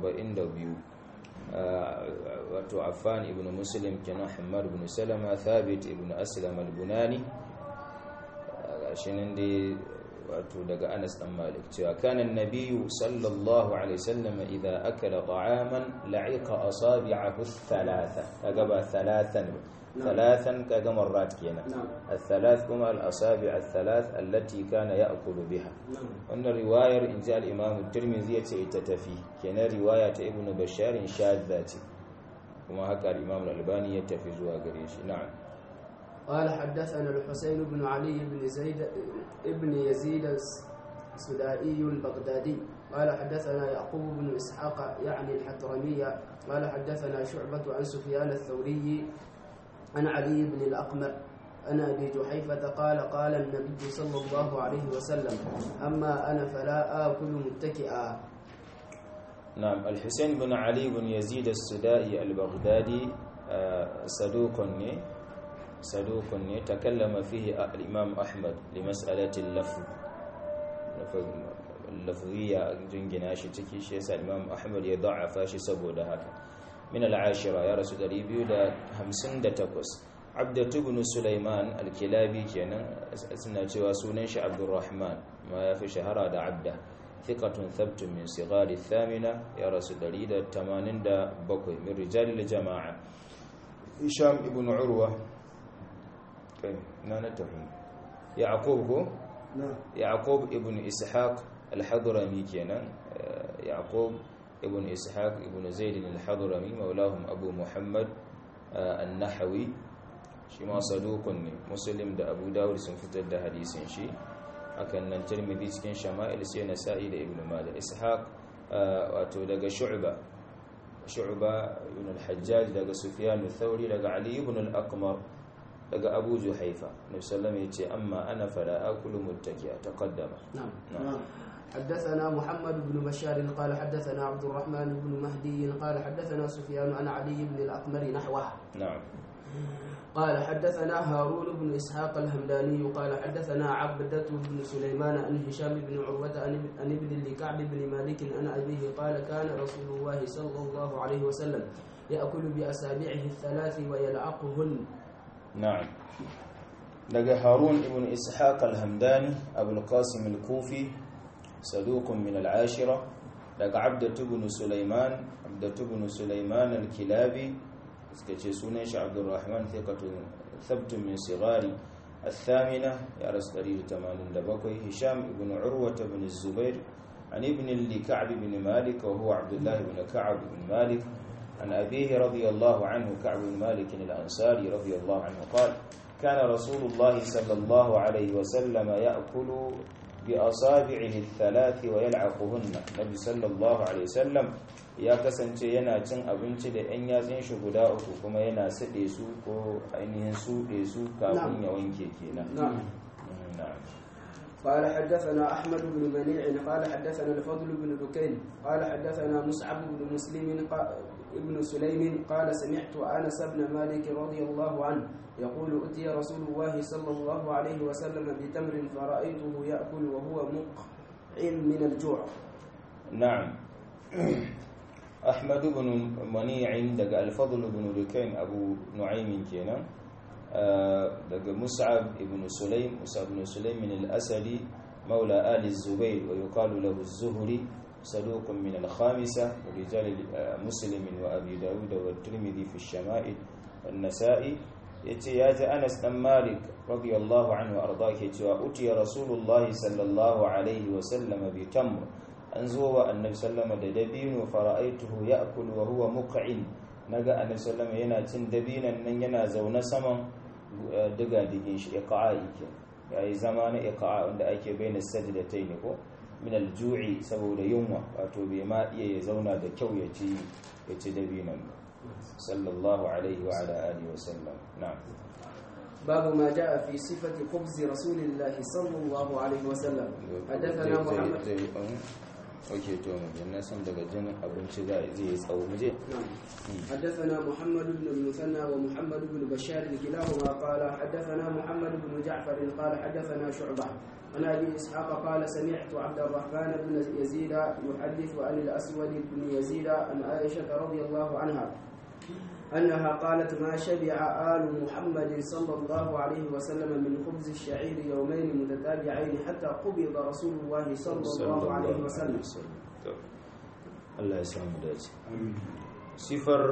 wato affan ibn muslim kenan hammad ibn salama thabit ibn aslam al-bunani gashinan dai wato daga Anas dan Malik cewa kana annabiyyu sallallahu alaihi wasallam idza akala ta'aman la'iqa asabi'ahu thalatha kaga ba thalathan thalathan kaga marrat kenan نعم الثلاث كما الأصابع الثلاث التي كان يأكل بها نعم وأن رواية إن جاء الإمام الترمذي يتتفي كان رواية ابن بشار شاذة كما هكا الإمام الألباني يتفي زوا قريش نعم قال حدثنا الحسين بن علي بن زيد ابن يزيد السدائي البغدادي قال حدثنا يعقوب بن اسحاق يعني الحترمية قال حدثنا شعبة عن سفيان الثوري عن علي بن الأقمر عن أبي جحيفة قال قال النبي صلى الله عليه وسلم أما أنا فلا آكل متكئا نعم الحسين بن علي بن يزيد السدائي البغدادي آه، صدوق ني صدوق ني تكلم فيه الإمام أحمد لمسألة اللفظ لفظ- اللفظية جنجنا شي تكي شي يسا الإمام أحمد يضعف شي سبو ده هكا من العاشرة يا رسول الله بيو ده همسن ده تقص عبدة بن سليمان الكلابي كان اسمنا cewa sunan shi Abdurrahman ma ya fi shahara da Abda thiqatun thabtun min sighari thamina ya rasu 187 min rijal jama'a Hisham ibn Urwa kai na na tafi Yaqub ko نعم Yaqub ibn Ishaq al-Hadrami kenan eh, Yaqub ibn Ishaq ibn Zaid al-Hadrami maulahum Abu Muhammad eh, an-Nahawi shi ma saduqun ne Muslim da Abu Dawud sun fitar da hadisin shi hakan nan Tirmidhi cikin Shama'il sai Nasa'i da Ibn Majah Ishaq eh, wato daga Shu'ba Shu'ba ibn al-Hajjaj daga Sufyan al-Thawri daga Ali ibn al-Aqmar daga Abu Juhaifa Nabi sallallahu alaihi wasallam yace amma ana fala akulu muttaki'a taqaddama نعم نعم حدثنا محمد بن بشار قال حدثنا عبد الرحمن بن مهدي قال حدثنا سفيان عن علي بن الأقمر نحوه نعم قال حدثنا هارون بن إسحاق الهمداني قال حدثنا عبدة بن سليمان عن هشام بن عروة عن عن ابن لكعب بن مالك عن أبيه قال كان رسول الله صلى الله عليه وسلم يأكل بأصابعه الثلاث ويلعقهن نعم daga harun ibn ishaq al-hamdani abul qasim al-kufi saduq min al-ashira daga abdatu ibn sulaiman abdatu ibn sulaiman al-kilabi suka ce sunan shi abdurrahman thiqatun thabtun min sigari الثامنة يا رسول الله دبكوي هشام بن عروة بن الزبير عن ابن لكعب بن مالك وهو عبد الله بن كعب بن مالك عن أبيه رضي الله عنه كعب بن مالك الأنصاري رضي الله عنه قال كان رسول الله صلى الله عليه وسلم يأكل بأصابعه الثلاث ويلعقهن النبي صلى الله عليه وسلم ya kasance yana cin abinci da 'yan yatsun shi guda uku kuma yana siɗe su ko ainihin suɗe su kafin ya wanke kenan نعم Mm, na'am. قال حدثنا أحمد بن منيع قال حدثنا الفضل بن دكين قال حدثنا مصعب بن مسلم قا- ابن سليم قال سمعت أنس بن مالك رضي الله عنه يقول أتي رسول الله صلى الله عليه وسلم بتمر فرأيته يأكل وهو مقعم من الجوع نعم أحمد بن منيع دق الفضل بن دكين أبو نعيم كينا آه، دق مصعب بن سليم مصعب بن سليم من الأسدي مولى آل الزبير ويقال له الزهري صدوق من الخامسة ورجال آه، مسلم وأبي داود والترمذي في الشمائل والنسائي yace ya ji Anas dan Malik radiyallahu anhu arda ke cewa utiya Rasulullahi sallallahu alaihi wa sallam bi tamr an zo wa annabi sallama da dabino fara'aituhu ya'kul wa huwa muq'in naga annabi sallama yana cin dabinan nan yana zaune saman eh, diga digin shi iqa'i ke yayi zama na iqa'a wanda ake bayyana sajdatayn ko min al-ju'i saboda yunwa wato bai ma iya ya zauna da kyau ya ci ya ci dabinan ba sallallahu alaihi wa ala alihi wa sallam na'am باب ما جاء في صفة خبز رسول الله صلى الله عليه وسلم حدثنا محمد oke to mu je na san daga jin abinci za zai yi tsawo mu je نعم حدثنا محمد بن المثنى ومحمد بن بشار كلاهما قال حدثنا محمد بن جعفر قال حدثنا شعبة عن ابي اسحاق قال سمعت عبد الرحمن بن يزيد يحدث عن الاسود بن يزيد عن عائشه رضي الله عنها انها قالت ما شبع ال محمد صلى الله عليه وسلم من خبز الشعير يومين متتابعين حتى قبض رسول الله صلى الله عليه وسلم To, Allah ya samu dace sifar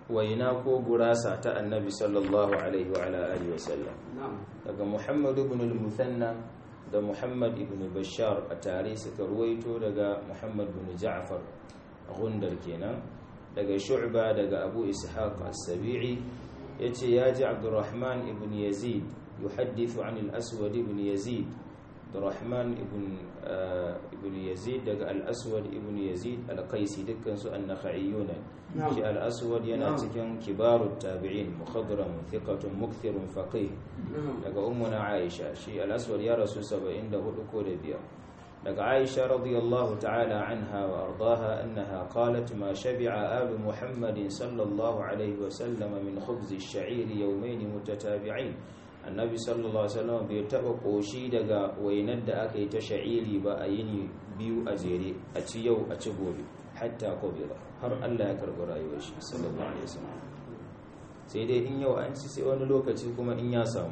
waina ko gurasa ta annabi sallallahu alaihi wa ala alihi wasallam نعم daga muhammad ibn al-muthanna da muhammad ibn bashar a tare suka ruwaito daga muhammad ibn ja'far gundar kenan daga shu'ba daga abu ishaq as-sabi'i yace ya ji abdurrahman ibn yazid yuhaddithu an al-aswad ibn yazid abdurrahman ibn ibn yazid daga al-aswad ibn yazid al-qaisi dukkan su an-nakhaiyyuna نعم shi al-aswad yana Na'am. cikin kibarut tabi'in mukhadram thiqatun mukthirun faqih نعم daga ummuna aisha shi al-aswad ya rasu 74 ko da biyar daga aisha radiyallahu ta'ala anha wa ardaha annaha qalat ma shabi'a alu muhammadin sallallahu alaihi wa sallam min khubz ash-sha'ir yawmayn mutatabi'ain annabi sallallahu alaihi wasallam bai taba koshi daga wainar da aka yi ta sha'iri ba a yini biyu a jere a ci yau a ci gobe hatta qabila har Allah ya karɓi rayuwar shi sallallahu alaihi wasallam sai dai in yau an ci sai wani lokaci kuma in ya samu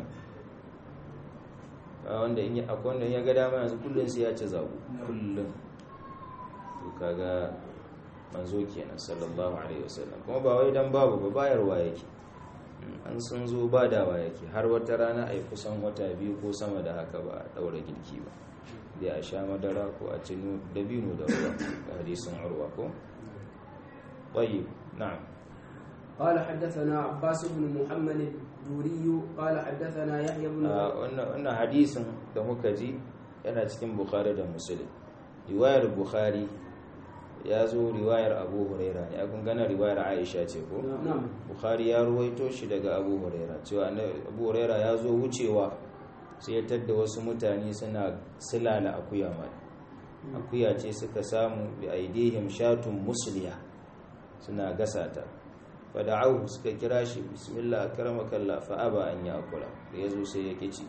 a wanda in ya- akwai wanda in ya ga dama yanzu kullum sai ya ci zabu kullum to kaga manzo kenan sallallahu alaihi wasallam kuma ba wai dan babu ba bayarwa yake Mm, an sun zo badawa yake har wata rana a yi kusan wata biyu ko sama da haka ba a daura girki ba da a sha madara ko a ci nu- dabino da ruwa ga hadisin urwa ko طيب نعم قال حدثنا عباس بن محمد الدوري قال حدثنا يحيى بن Ah, wannan wannan hadisin da muka ji yana cikin bukhari da muslim riwayar bukhari ya zo riwayar abu huraira ne kun gana riwayar aisha ce ko نعم bukhari ya ruwaito shi daga abu huraira cewa annabi- abu huraira ya zo wucewa sai ya tadda wasu mutane suna silala akuya mai akuya ce suka samu bi aidihim shatun musliya suna gasa ta fada'ahu suka kira shi bismillah akramakallah fa aba an yakula da yazo sai ya kici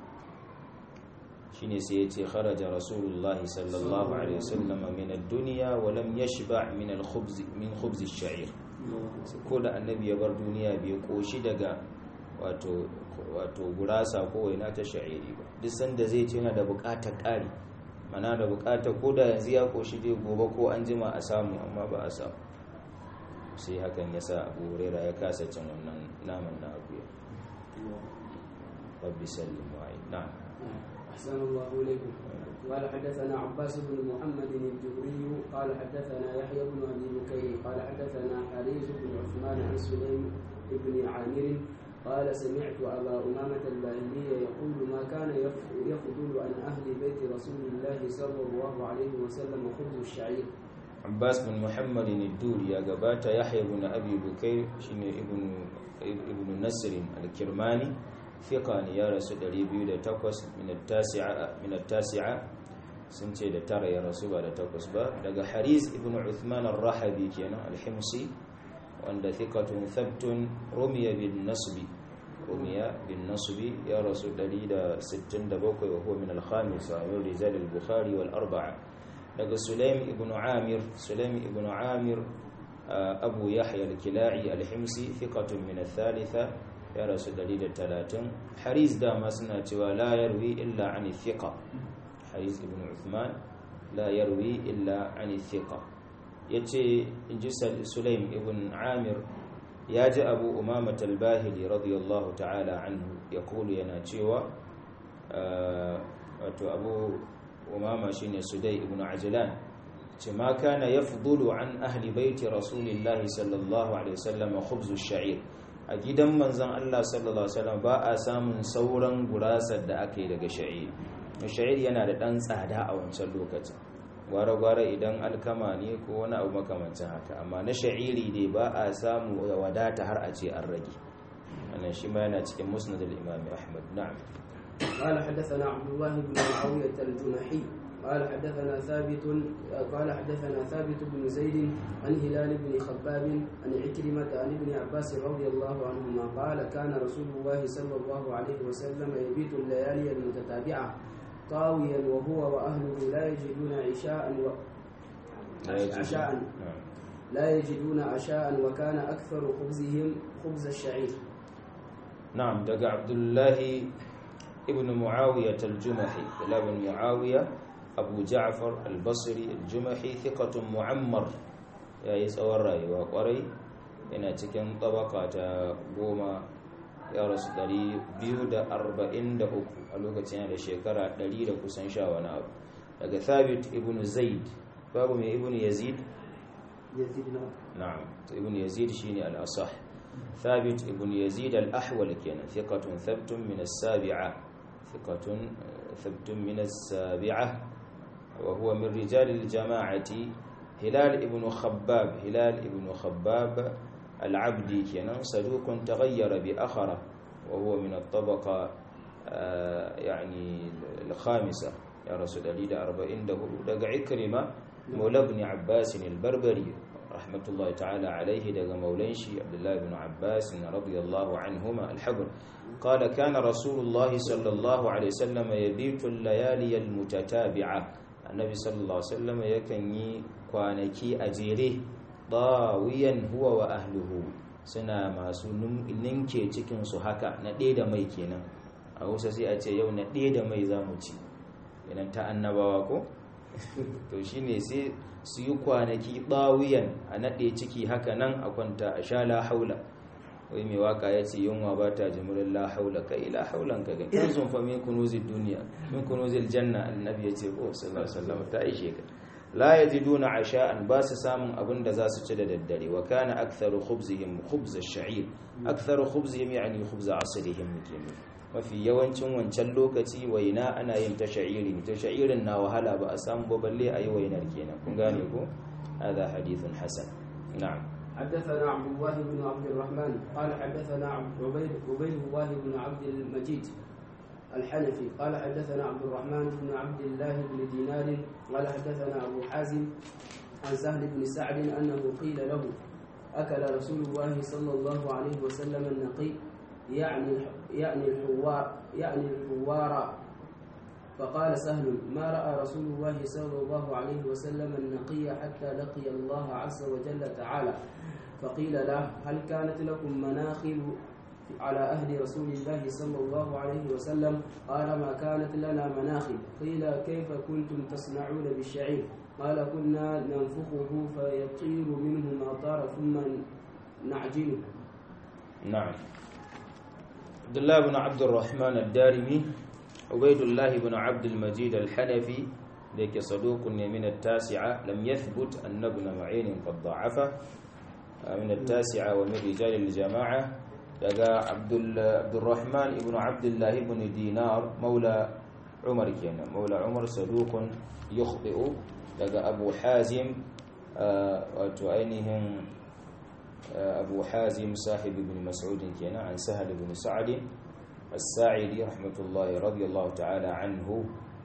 shine sai yace kharaja rasulullahi sallallahu alaihi wasallam min ad-dunya wa lam yashba' min al-khubz min khubz ash-sha'ir ko da annabi ya bar duniya bai koshi daga wato wato gurasa ko waina ta sha'iri ba duk sanda zai ce yana da bukatar ƙari mana da bukatar ko da yanzu ya koshi dai gobe ko an jima a samu amma ba a samu sai hakan ya sa abu huraira ya kasa cin wannan naman na akuya rabbi sallim wa'id na'am أحسن الله إليكم قال حدثنا عباس بن محمد الجبري قال حدثنا يحيى بن أبي بكير قال حدثنا حريز بن عثمان عن سليم بن عامر قال سمعت أبا أمامة الباهلي يقول ما كان يف- يفضل عن أهل بيت رسول الله صلى الله عليه وسلم خبز الشعير Abbas bin Muhammad al-Duri ya gabata Yahya ibn Abi Bukayr shine ibn ibn Nasr al-Kirmani fiqa ne ya rasu 208 min at-tasi'a min at-tasi'a sun ce da tara ya rasu ba da takwas ba daga Haris ibn Uthman ar-Rahabi kenan al-Himsi wanda thiqatun thabtun rumiya bin nasbi rumiya bin nasbi ya rasu 167 wa huwa min al-khamisa min rijal al-Bukhari wal arba'a daga sulaim ibn amir sulaim ibn amir uh, abu yahya al-kila'i al-himsi thiqatun min al-thalitha ya rasu 130 haris dama suna cewa la yarwi illa an thiqa haris ibn uthman la yarwi illa an thiqa yace inji Sal- sulaim ibn amir ya ji abu umama al-bahili radiyallahu ta'ala anhu yaqulu yana cewa uh, wato abu umama shine sudai ibn ajlan ce ma kana yafdulu an ahli baiti rasulillahi sallallahu alaihi wasallam khubzu sha'ir a gidan manzon Allah sallallahu alaihi wasallam ba a samun sauran gurasar da aka yi daga sha'ir sha'ir yana da dan tsada a wancan lokacin gwara-gwara idan alkama ne ko wani abu makamancin haka amma na sha'iri ne ba a samu ya wadata har a ce an rage wannan shi ma yana cikin musnad al-imam ahmad na'am قال حدثنا عبد الله بن معاوية الجنحي قال حدثنا ثابت قال حدثنا ثابت بن زيد عن هلال بن خباب عن عكرمة عن ابن عباس رضي الله عنهما قال كان رسول الله صلى الله عليه وسلم يبيت الليالي المتتابعة طاويا وهو وأهله لا يجدون عشاء و... لا يجوز. عشاء نعم لا يجدون عشاء وكان أكثر خبزهم خبز الشعير نعم دقى عبد الله ابن معاوية الجمحي ابن معاوية أبو جعفر البصري الجمحي ثقة معمر يا يسأل الرأي وقري yana cikin tabaka ta goma ya rasu 243 a lokacin yana da shekara 100 da kusan sha wani abu daga thabit ibn zaid babu mai ibn yazid يزيد نعم na'am to ibn yazid shine al-asah thabit ibn yazid al-ahwal kenan thiqatun thabtun min as-sabi'a thiqatun thabtun min as-sabi'a wa huwa min rijal al-jama'ati hilal ibn khabbab hilal ibn khabbab al-abdi kenan saduqun taghayyara bi akhara wa huwa min at-tabaqa يعني الخامسة يا رسول الله أربعين دقع عكرمة مولى ابن عباس البربري رحمة الله تعالى عليه دقى مولينشي عبد الله بن عباس رضي الله عنهما الحبر قال كان رسول الله صلى الله عليه وسلم يبيت الليالي المتتابعة النبي صلى الله عليه وسلم يكني كوانكي أجيره ضاويا هو وأهله suna masu ninke cikinsu haka na ɗaya da mai kenan a hausa sai a ce yau na ɗaya da mai za mu ci yanan ta annabawa ko to shine sai su yi kwanaki ɗawiyan a naɗe ciki haka nan a kwanta a sha la haula wai mai waka ya ce yunwa ba ta jimurin la haula kai la haulan ka gani kan sun fa min kunuzil duniya min kunuzil janna annabi ya ce ko sallallahu alaihi wasallam ta ishe ka la yajiduna asha'an ba su samun abin da za su ci da daddare wa kana aktharu khubzihim khubz ash-sha'ir aktharu khubzihim yani khubz asrihim kenan mafi yawancin wancan lokaci waina ana yin ta sha'iri ta sha'irin na wahala ba a samu ba balle a yi wainar kenan kun gane ko hada hadithun hasan na'am حدثنا عبد الله بن عبد الرحمن قال حدثنا عبيد عبيد الله بن عبد المجيد الحنفي قال حدثنا عبد الرحمن بن عبد الله بن دينار قال حدثنا ابو حازم عن سهل بن سعد انه قيل له اكل رسول الله صلى الله عليه وسلم النقي يعني يعني الحوار يعني الحوار فقال سهل ما راى رسول الله صلى الله عليه وسلم النقي حتى لقي الله عز وجل تعالى فقيل له هل كانت لكم مناخل على أهل رسول الله صلى الله عليه وسلم قال ما كانت لنا مناخل قيل كيف كنتم تصنعون بالشعير قال كنا ننفخه فيطير منه ما طار ثم نعجنه نعم عبد الله بن عبد الرحمن الدارمي عبيد الله بن عبد المجيد الحنفي ذيك صدوق من التاسعة لم يثبت أن ابن معين قد ضعفه من التاسعة ومن رجال الجماعة لقى عبد عبد الرحمن بن عبد الله بن دينار مولى عمر كان مولى عمر صدوق يخطئ لقى أبو حازم وتعينهم أبو حازم صاحب ابن مسعود كان عن سهل بن سعد الساعدي رحمة الله رضي الله تعالى عنه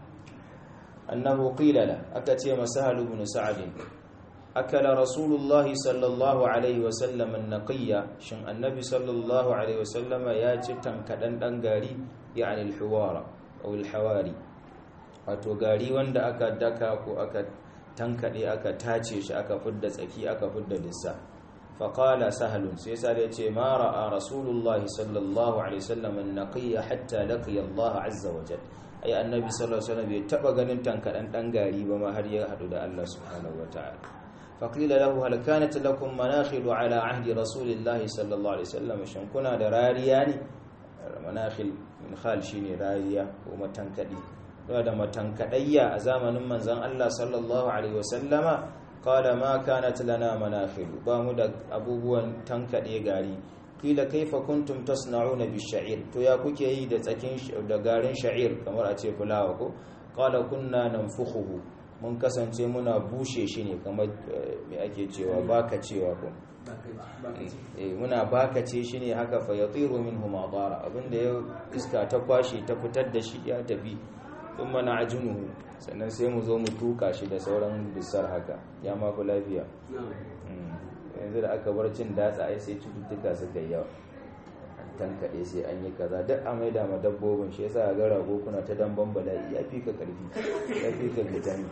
أنه قيل له أكتيم سهل بن سعد أكل رسول الله صلى الله عليه وسلم النقية شن النبي صلى الله عليه وسلم ياتي تنكدن دنغاري يعني الحوار أو الحواري wato gari wanda aka daka ko aka tankade aka tace shi aka fidda tsaki aka fidda lissa faqala sahlun sai sai ya ce ma ra'a rasulullahi sallallahu alaihi wasallam an-naqiyya hatta laqiya Allah azza wa jalla ai annabi sallallahu alaihi wasallam bai taba ganin tankadan dan gari ba ma har ya hadu da Allah subhanahu wa ta'ala فقيل له هل كانت لكم مناخل على عهد رسول الله صلى الله عليه وسلم shin kuna da rariya ne manakhil min khal shine rariya ko matankadi da matankadayya a zamanin manzon Allah sallallahu alaihi wasallama qala ma kanat lana manakhil ba mu da abubuwan tankade gari kila kaifa kuntum tasna'una bisha'ir to ya kuke yi da tsakin da garin sha'ir kamar a ce fulawa ko qala kunna nanfukhuhu mun kasance muna bushe shi ne kamar mai ake cewa baka cewa ko muna bakace shi ne haka fa ya tsiro min humadara abinda ya iska ta kwashe ta fitar da shi ya tafi in mana ajinuhu sannan sai mu zo mu tuka shi da sauran bisar haka ya mafi lafiya yanzu da aka bar cin datsa ai sai cututtuka suka yi yawa tankaɗe sai an yi kaza duk a maida ma dabbobin shi yasa ga rago kuna ta damban bala'i ya fi ka karfi ya fi ka vitamin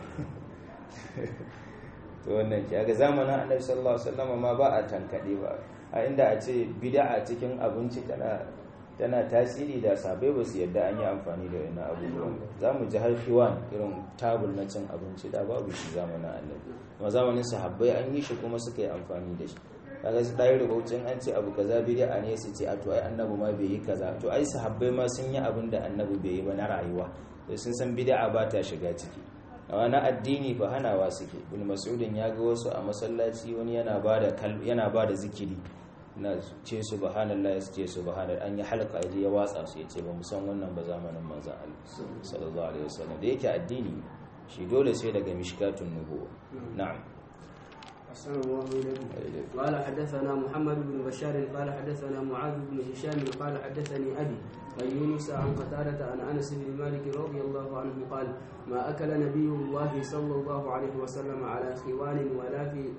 to wannan ki ga zamanin annabi sallallahu alaihi wasallam ma ba a tankaɗe ba a inda a ce bid'a cikin abinci tana tana tasiri da sabai ba su yadda an yi amfani da wannan abubuwan za mu ji har hiwan irin tabul na cin abinci da babu shi zamanin annabi kuma zamanin sahabbai an yi shi kuma suka yi amfani da shi kaga su dai rubutun an ce abu kaza bid'a ne su ce a to ai annabi ma bai yi kaza to ai sahabbai ma sun yi abin da annabi bai yi ba na rayuwa to sun san bid'a ba ta shiga ciki amma na addini fa hanawa suke ibn mas'udin ya ga wasu a masallaci wani yana bada yana bada zikiri na ce subhanallahi su ce subhanal an yi halka ya watsa su ya ce ba mu san wannan ba zamanin manzon Allah sallallahu alaihi wasallam da yake addini shi dole sai daga mishkatun nubuwa na'am أحسن الله إليكم قال حدثنا محمد بن بشار قال حدثنا معاذ بن هشام قال حدثني أبي عن يونس عن قتادة عن أنس بن مالك رضي الله عنه قال ما أكل نبي الله صلى الله عليه وسلم على خوان ولا في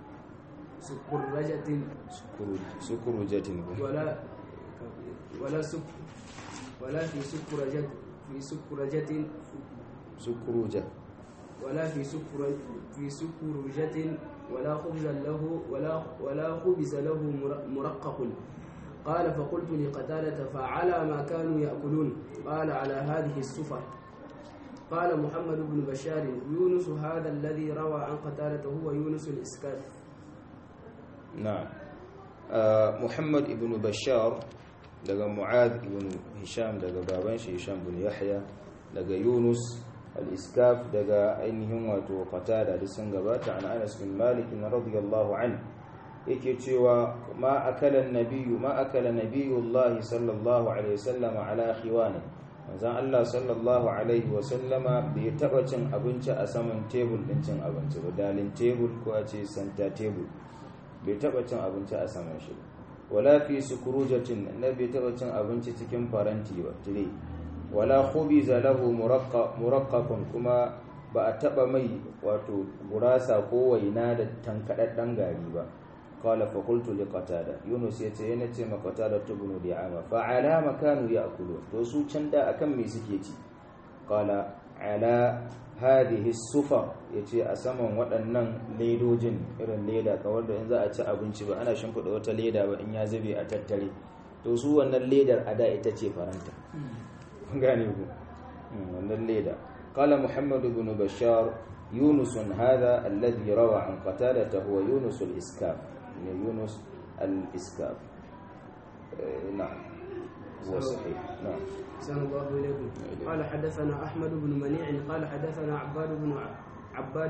سكرجة سكرجة ولا ولا سك ولا في سكرجة في سكرجة سكرجة ولا في سكر في سكرجة ولا خبز له ولا ولا خبز له مرقق قال فقلت لقتادة فعلى ما كانوا يأكلون قال على هذه السفر قال محمد بن بشار يونس هذا الذي روى عن قتادة هو يونس الإسكاف نعم آه محمد بن بشار daga Mu'adh ibn Hisham daga baban shi Hisham bin Yahya daga Yunus al-Iskaf daga ainihin wato Qatada da sun gabata an Anas bin Malik radiyallahu anhu yake cewa ma akala nabiyyu ma akala nabiyullahi sallallahu alaihi wasallam ala khiwana manzon Allah sallallahu alaihi wasallama bai taba cin abinci a saman tebul din cin abinci ba dalin tebul ko a ce santa tebul bai taba cin abinci a saman shi wala fi sukrujatin annabi taba cin abinci cikin faranti ba tire wala khubiza lahu muraqqaqun kuma ba a taba mai wato gurasa ko waina da tankadaddan gari ba qala fa qultu li qatada yunus yace yana ce ma qatada tubnu di'ama fa ala makanu ya'kulu to su can da akan me suke ci qala ala hadhihi sufa yace a saman waɗannan ledojin irin leda kawar da in za a ci abinci ba ana shimfiɗa wata leda ba in ya zube a tattare to su wannan ledar a da ita ce faranta gane ku wannan leda qala muhammad ibn bashar yunus hadha alladhi rawa an qatada huwa yunus al-iskaf yunus al-iskaf na'am هو صحيح نعم أحسن الله إليكم قال حدثنا أحمد بن منيع قال حدثنا عباد بن عباد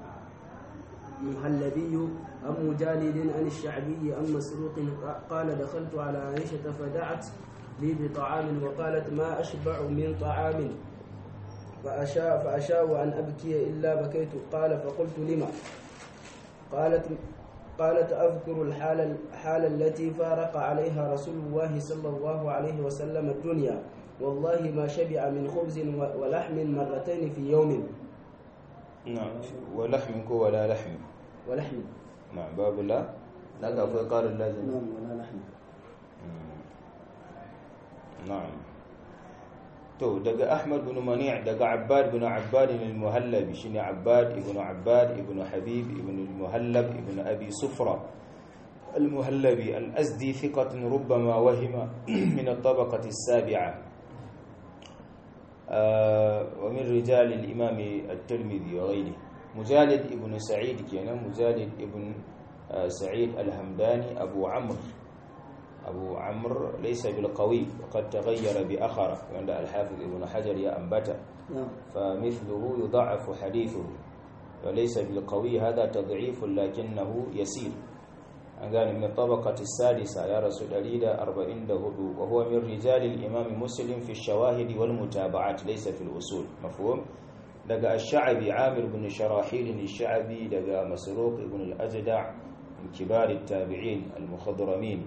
المهلبي عن مجالد عن الشعبي عن مسروق قال دخلت على عائشة فدعت لي بطعام وقالت ما أشبع من طعام فأشاء فأشاء أن أبكي إلا بكيت قال فقلت لما قالت قالت أذكر الحالة الحالة التي فارق عليها رسول الله صلى الله عليه وسلم الدنيا والله ما شبع من خبز ولحم مرتين في يوم نعم ولحم ولا لحم ولحم نعم باب لا لا في قال اللازم نعم ولا لحم نعم to daga Ahmad bin Mani' daga Abbad bin Abbad al-Muhallab shine Abbad ibn Abbad ibn Habib ibn al-Muhallab ibn Abi Sufra al-Muhallabi al-Azdi thiqatun rubbama wahima min at-tabaqati as-sabi'a ومن رجال الإمام الترمذي وغيره مجالد ابن سعيد كان مجالد ابن سعيد الهمداني أبو عمرو أبو عمرو ليس بالقوي وقد تغير بأخر عند الحافظ ابن حجر يا أنبت فمثله يضعف حديثه وليس بالقوي هذا تضعيف لكنه يسير قال من الطبقة السادسة يا رسول الله أربعين دهدو وهو من رجال الإمام مسلم في الشواهد والمتابعات ليس في الأصول مفهوم لقى الشعبي عامر بن شراحيل الشعبي لقى مسروق بن الأجدع من كبار التابعين المخضرمين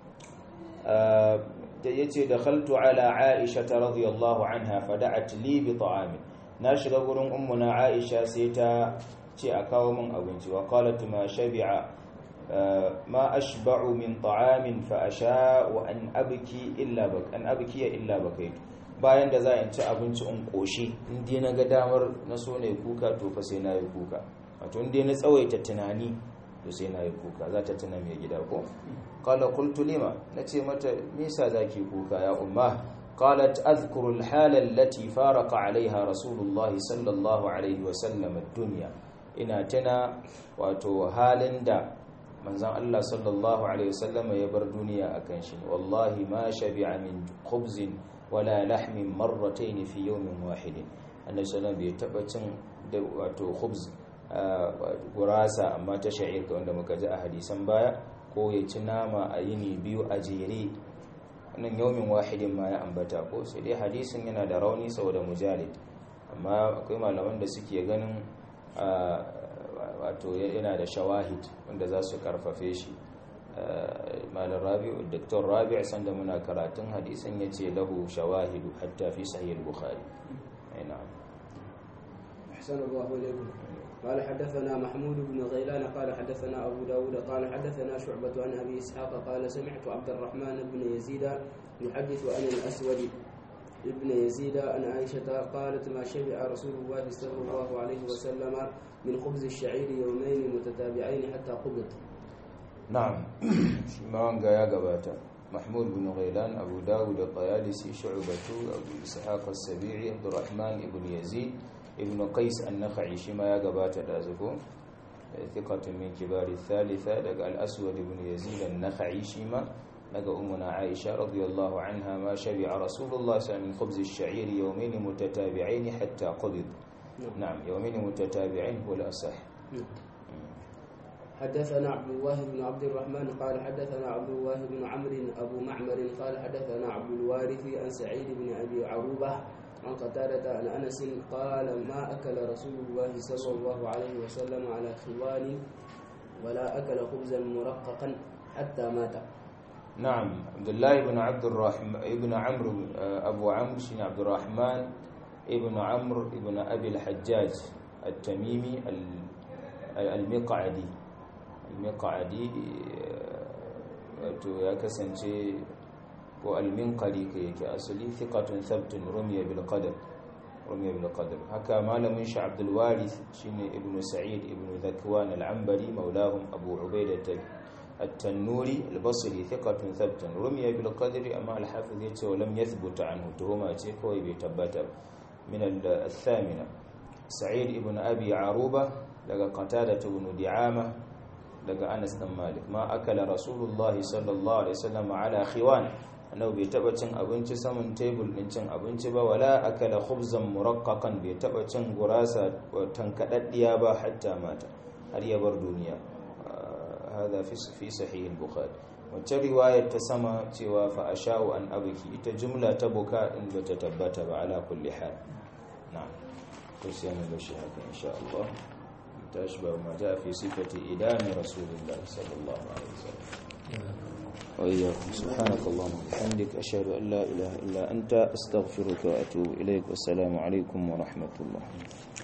yace dakhaltu ala aisha radhiyallahu anha fada'at li bi ta'amin na shiga gurin ummuna aisha sai ta ce a kawo min abinci wa qalat ma shabi'a ma ashba'u min ta'amin fa asha'u an abki illa bak an abki illa bakaitu bayan da za in ci abinci in koshi in dai na ga damar na so ne kuka to fa sai na yi kuka wato in dai na tsawaita tunani to sai na yi kuka za ta tuna mai gida ko qala qultu lima nace mata me yasa zaki kuka ya umma qalat adhkuru al-hala allati faraqa 'alayha rasulullah sallallahu alaihi wa sallam ad-dunya ina tana wato halin da manzon Allah sallallahu alaihi wasallam ya bar duniya akan shi wallahi ma shabi'a min khubzin wala lahmin marratayn fi yawmin wahidin annabi sallallahu bai taba cin da wato khubz gurasa amma ta sha'ir wanda muka ji a hadisan baya ko ya ci nama a yini biyu a jere wannan yawmin wahidin ma ya ambata ko sai dai hadisin yana da rauni saboda mujalid amma akwai malaman da suke ganin wato yana da shawahid wanda za su karfafe shi malar rabi'u doktor rabi'u sanda muna karatun hadisin ya ce lahu shawahidu hatta fi sahih bukhari na'am أحسن الله إليكم قال حدثنا محمود بن غيلان قال حدثنا أبو داود قال حدثنا شعبة عن أبي إسحاق قال سمعت عبد الرحمن بن يزيد يحدث عن الأسود ابن يزيد عن عائشة قالت ما شبع رسول الله صلى الله عليه وسلم من خبز الشعير يومين متتابعين حتى قبض نعم شمان يا قباتا محمود بن غيلان أبو داود الطيالسي شعبة أبو إسحاق السبيعي عبد الرحمن بن يزيد ابن قيس النخعي شما يا قباتا دازكو ثقة من كبار الثالثة لقى الأسود بن يزيد النخعي شما لقى أمنا عائشة رضي الله عنها ما شبع رسول الله صلى الله عليه وسلم من خبز الشعير يومين متتابعين حتى قبض نعم يومين متتابعين هو الأصح حدثنا عبد الله بن عبد الرحمن قال حدثنا عبد الله بن عمرو أبو معمر قال حدثنا عبد الوارث عن سعيد بن أبي عروبة عن قتادة عن أنس قال ما أكل رسول الله صلى الله عليه وسلم على خوان ولا أكل خبزا مرققا حتى مات نعم عبد الله بن عبد الرحمن ابن عمرو أبو عمرو شين عبد الرحمن ابن عمرو ابن أبي الحجاج التميمي المقعدي المقعدي wato ya kasance ko alminkari ka yake asali thiqatun thabtun rumiya bil qadar rumiya bil qadar haka malamin shi Abdul Warith shine Ibn Sa'id Ibn Dhakwan al-Anbari maulahum Abu Ubaidah التنوري البصري ثقة ثبت رمي بالقدر أما الحافظ يتي ولم يثبت عنه تهما تيكوي بيتبت من الثامنة سعيد ابن أبي عروبة لقى قتادة بن دعامة لقى أنس بن مالك ما أكل رسول الله صلى الله عليه وسلم على خوان أنه بيتبت أبنش سمن تيبل ننشن أبنش با ولا أكل خبزا مرققا بيتبت غراسة وتنكدت ديابا حتى مات هل يبر دنيا هذا في في صحيح البخاري wacce riwayar ta sama cewa fa asha'u an abki ita jumla ta buka in bata tabbata ba ala kulli hal na'am to sai mu bashi haka insha Allah tashi ba ma ja fi sifati idami rasulullah sallallahu alaihi wasallam wa iyyakum subhanakallahumma wa bihamdika ashhadu an la ilaha illa anta astaghfiruka wa atubu ilaik wassalamu alaikum wa rahmatullah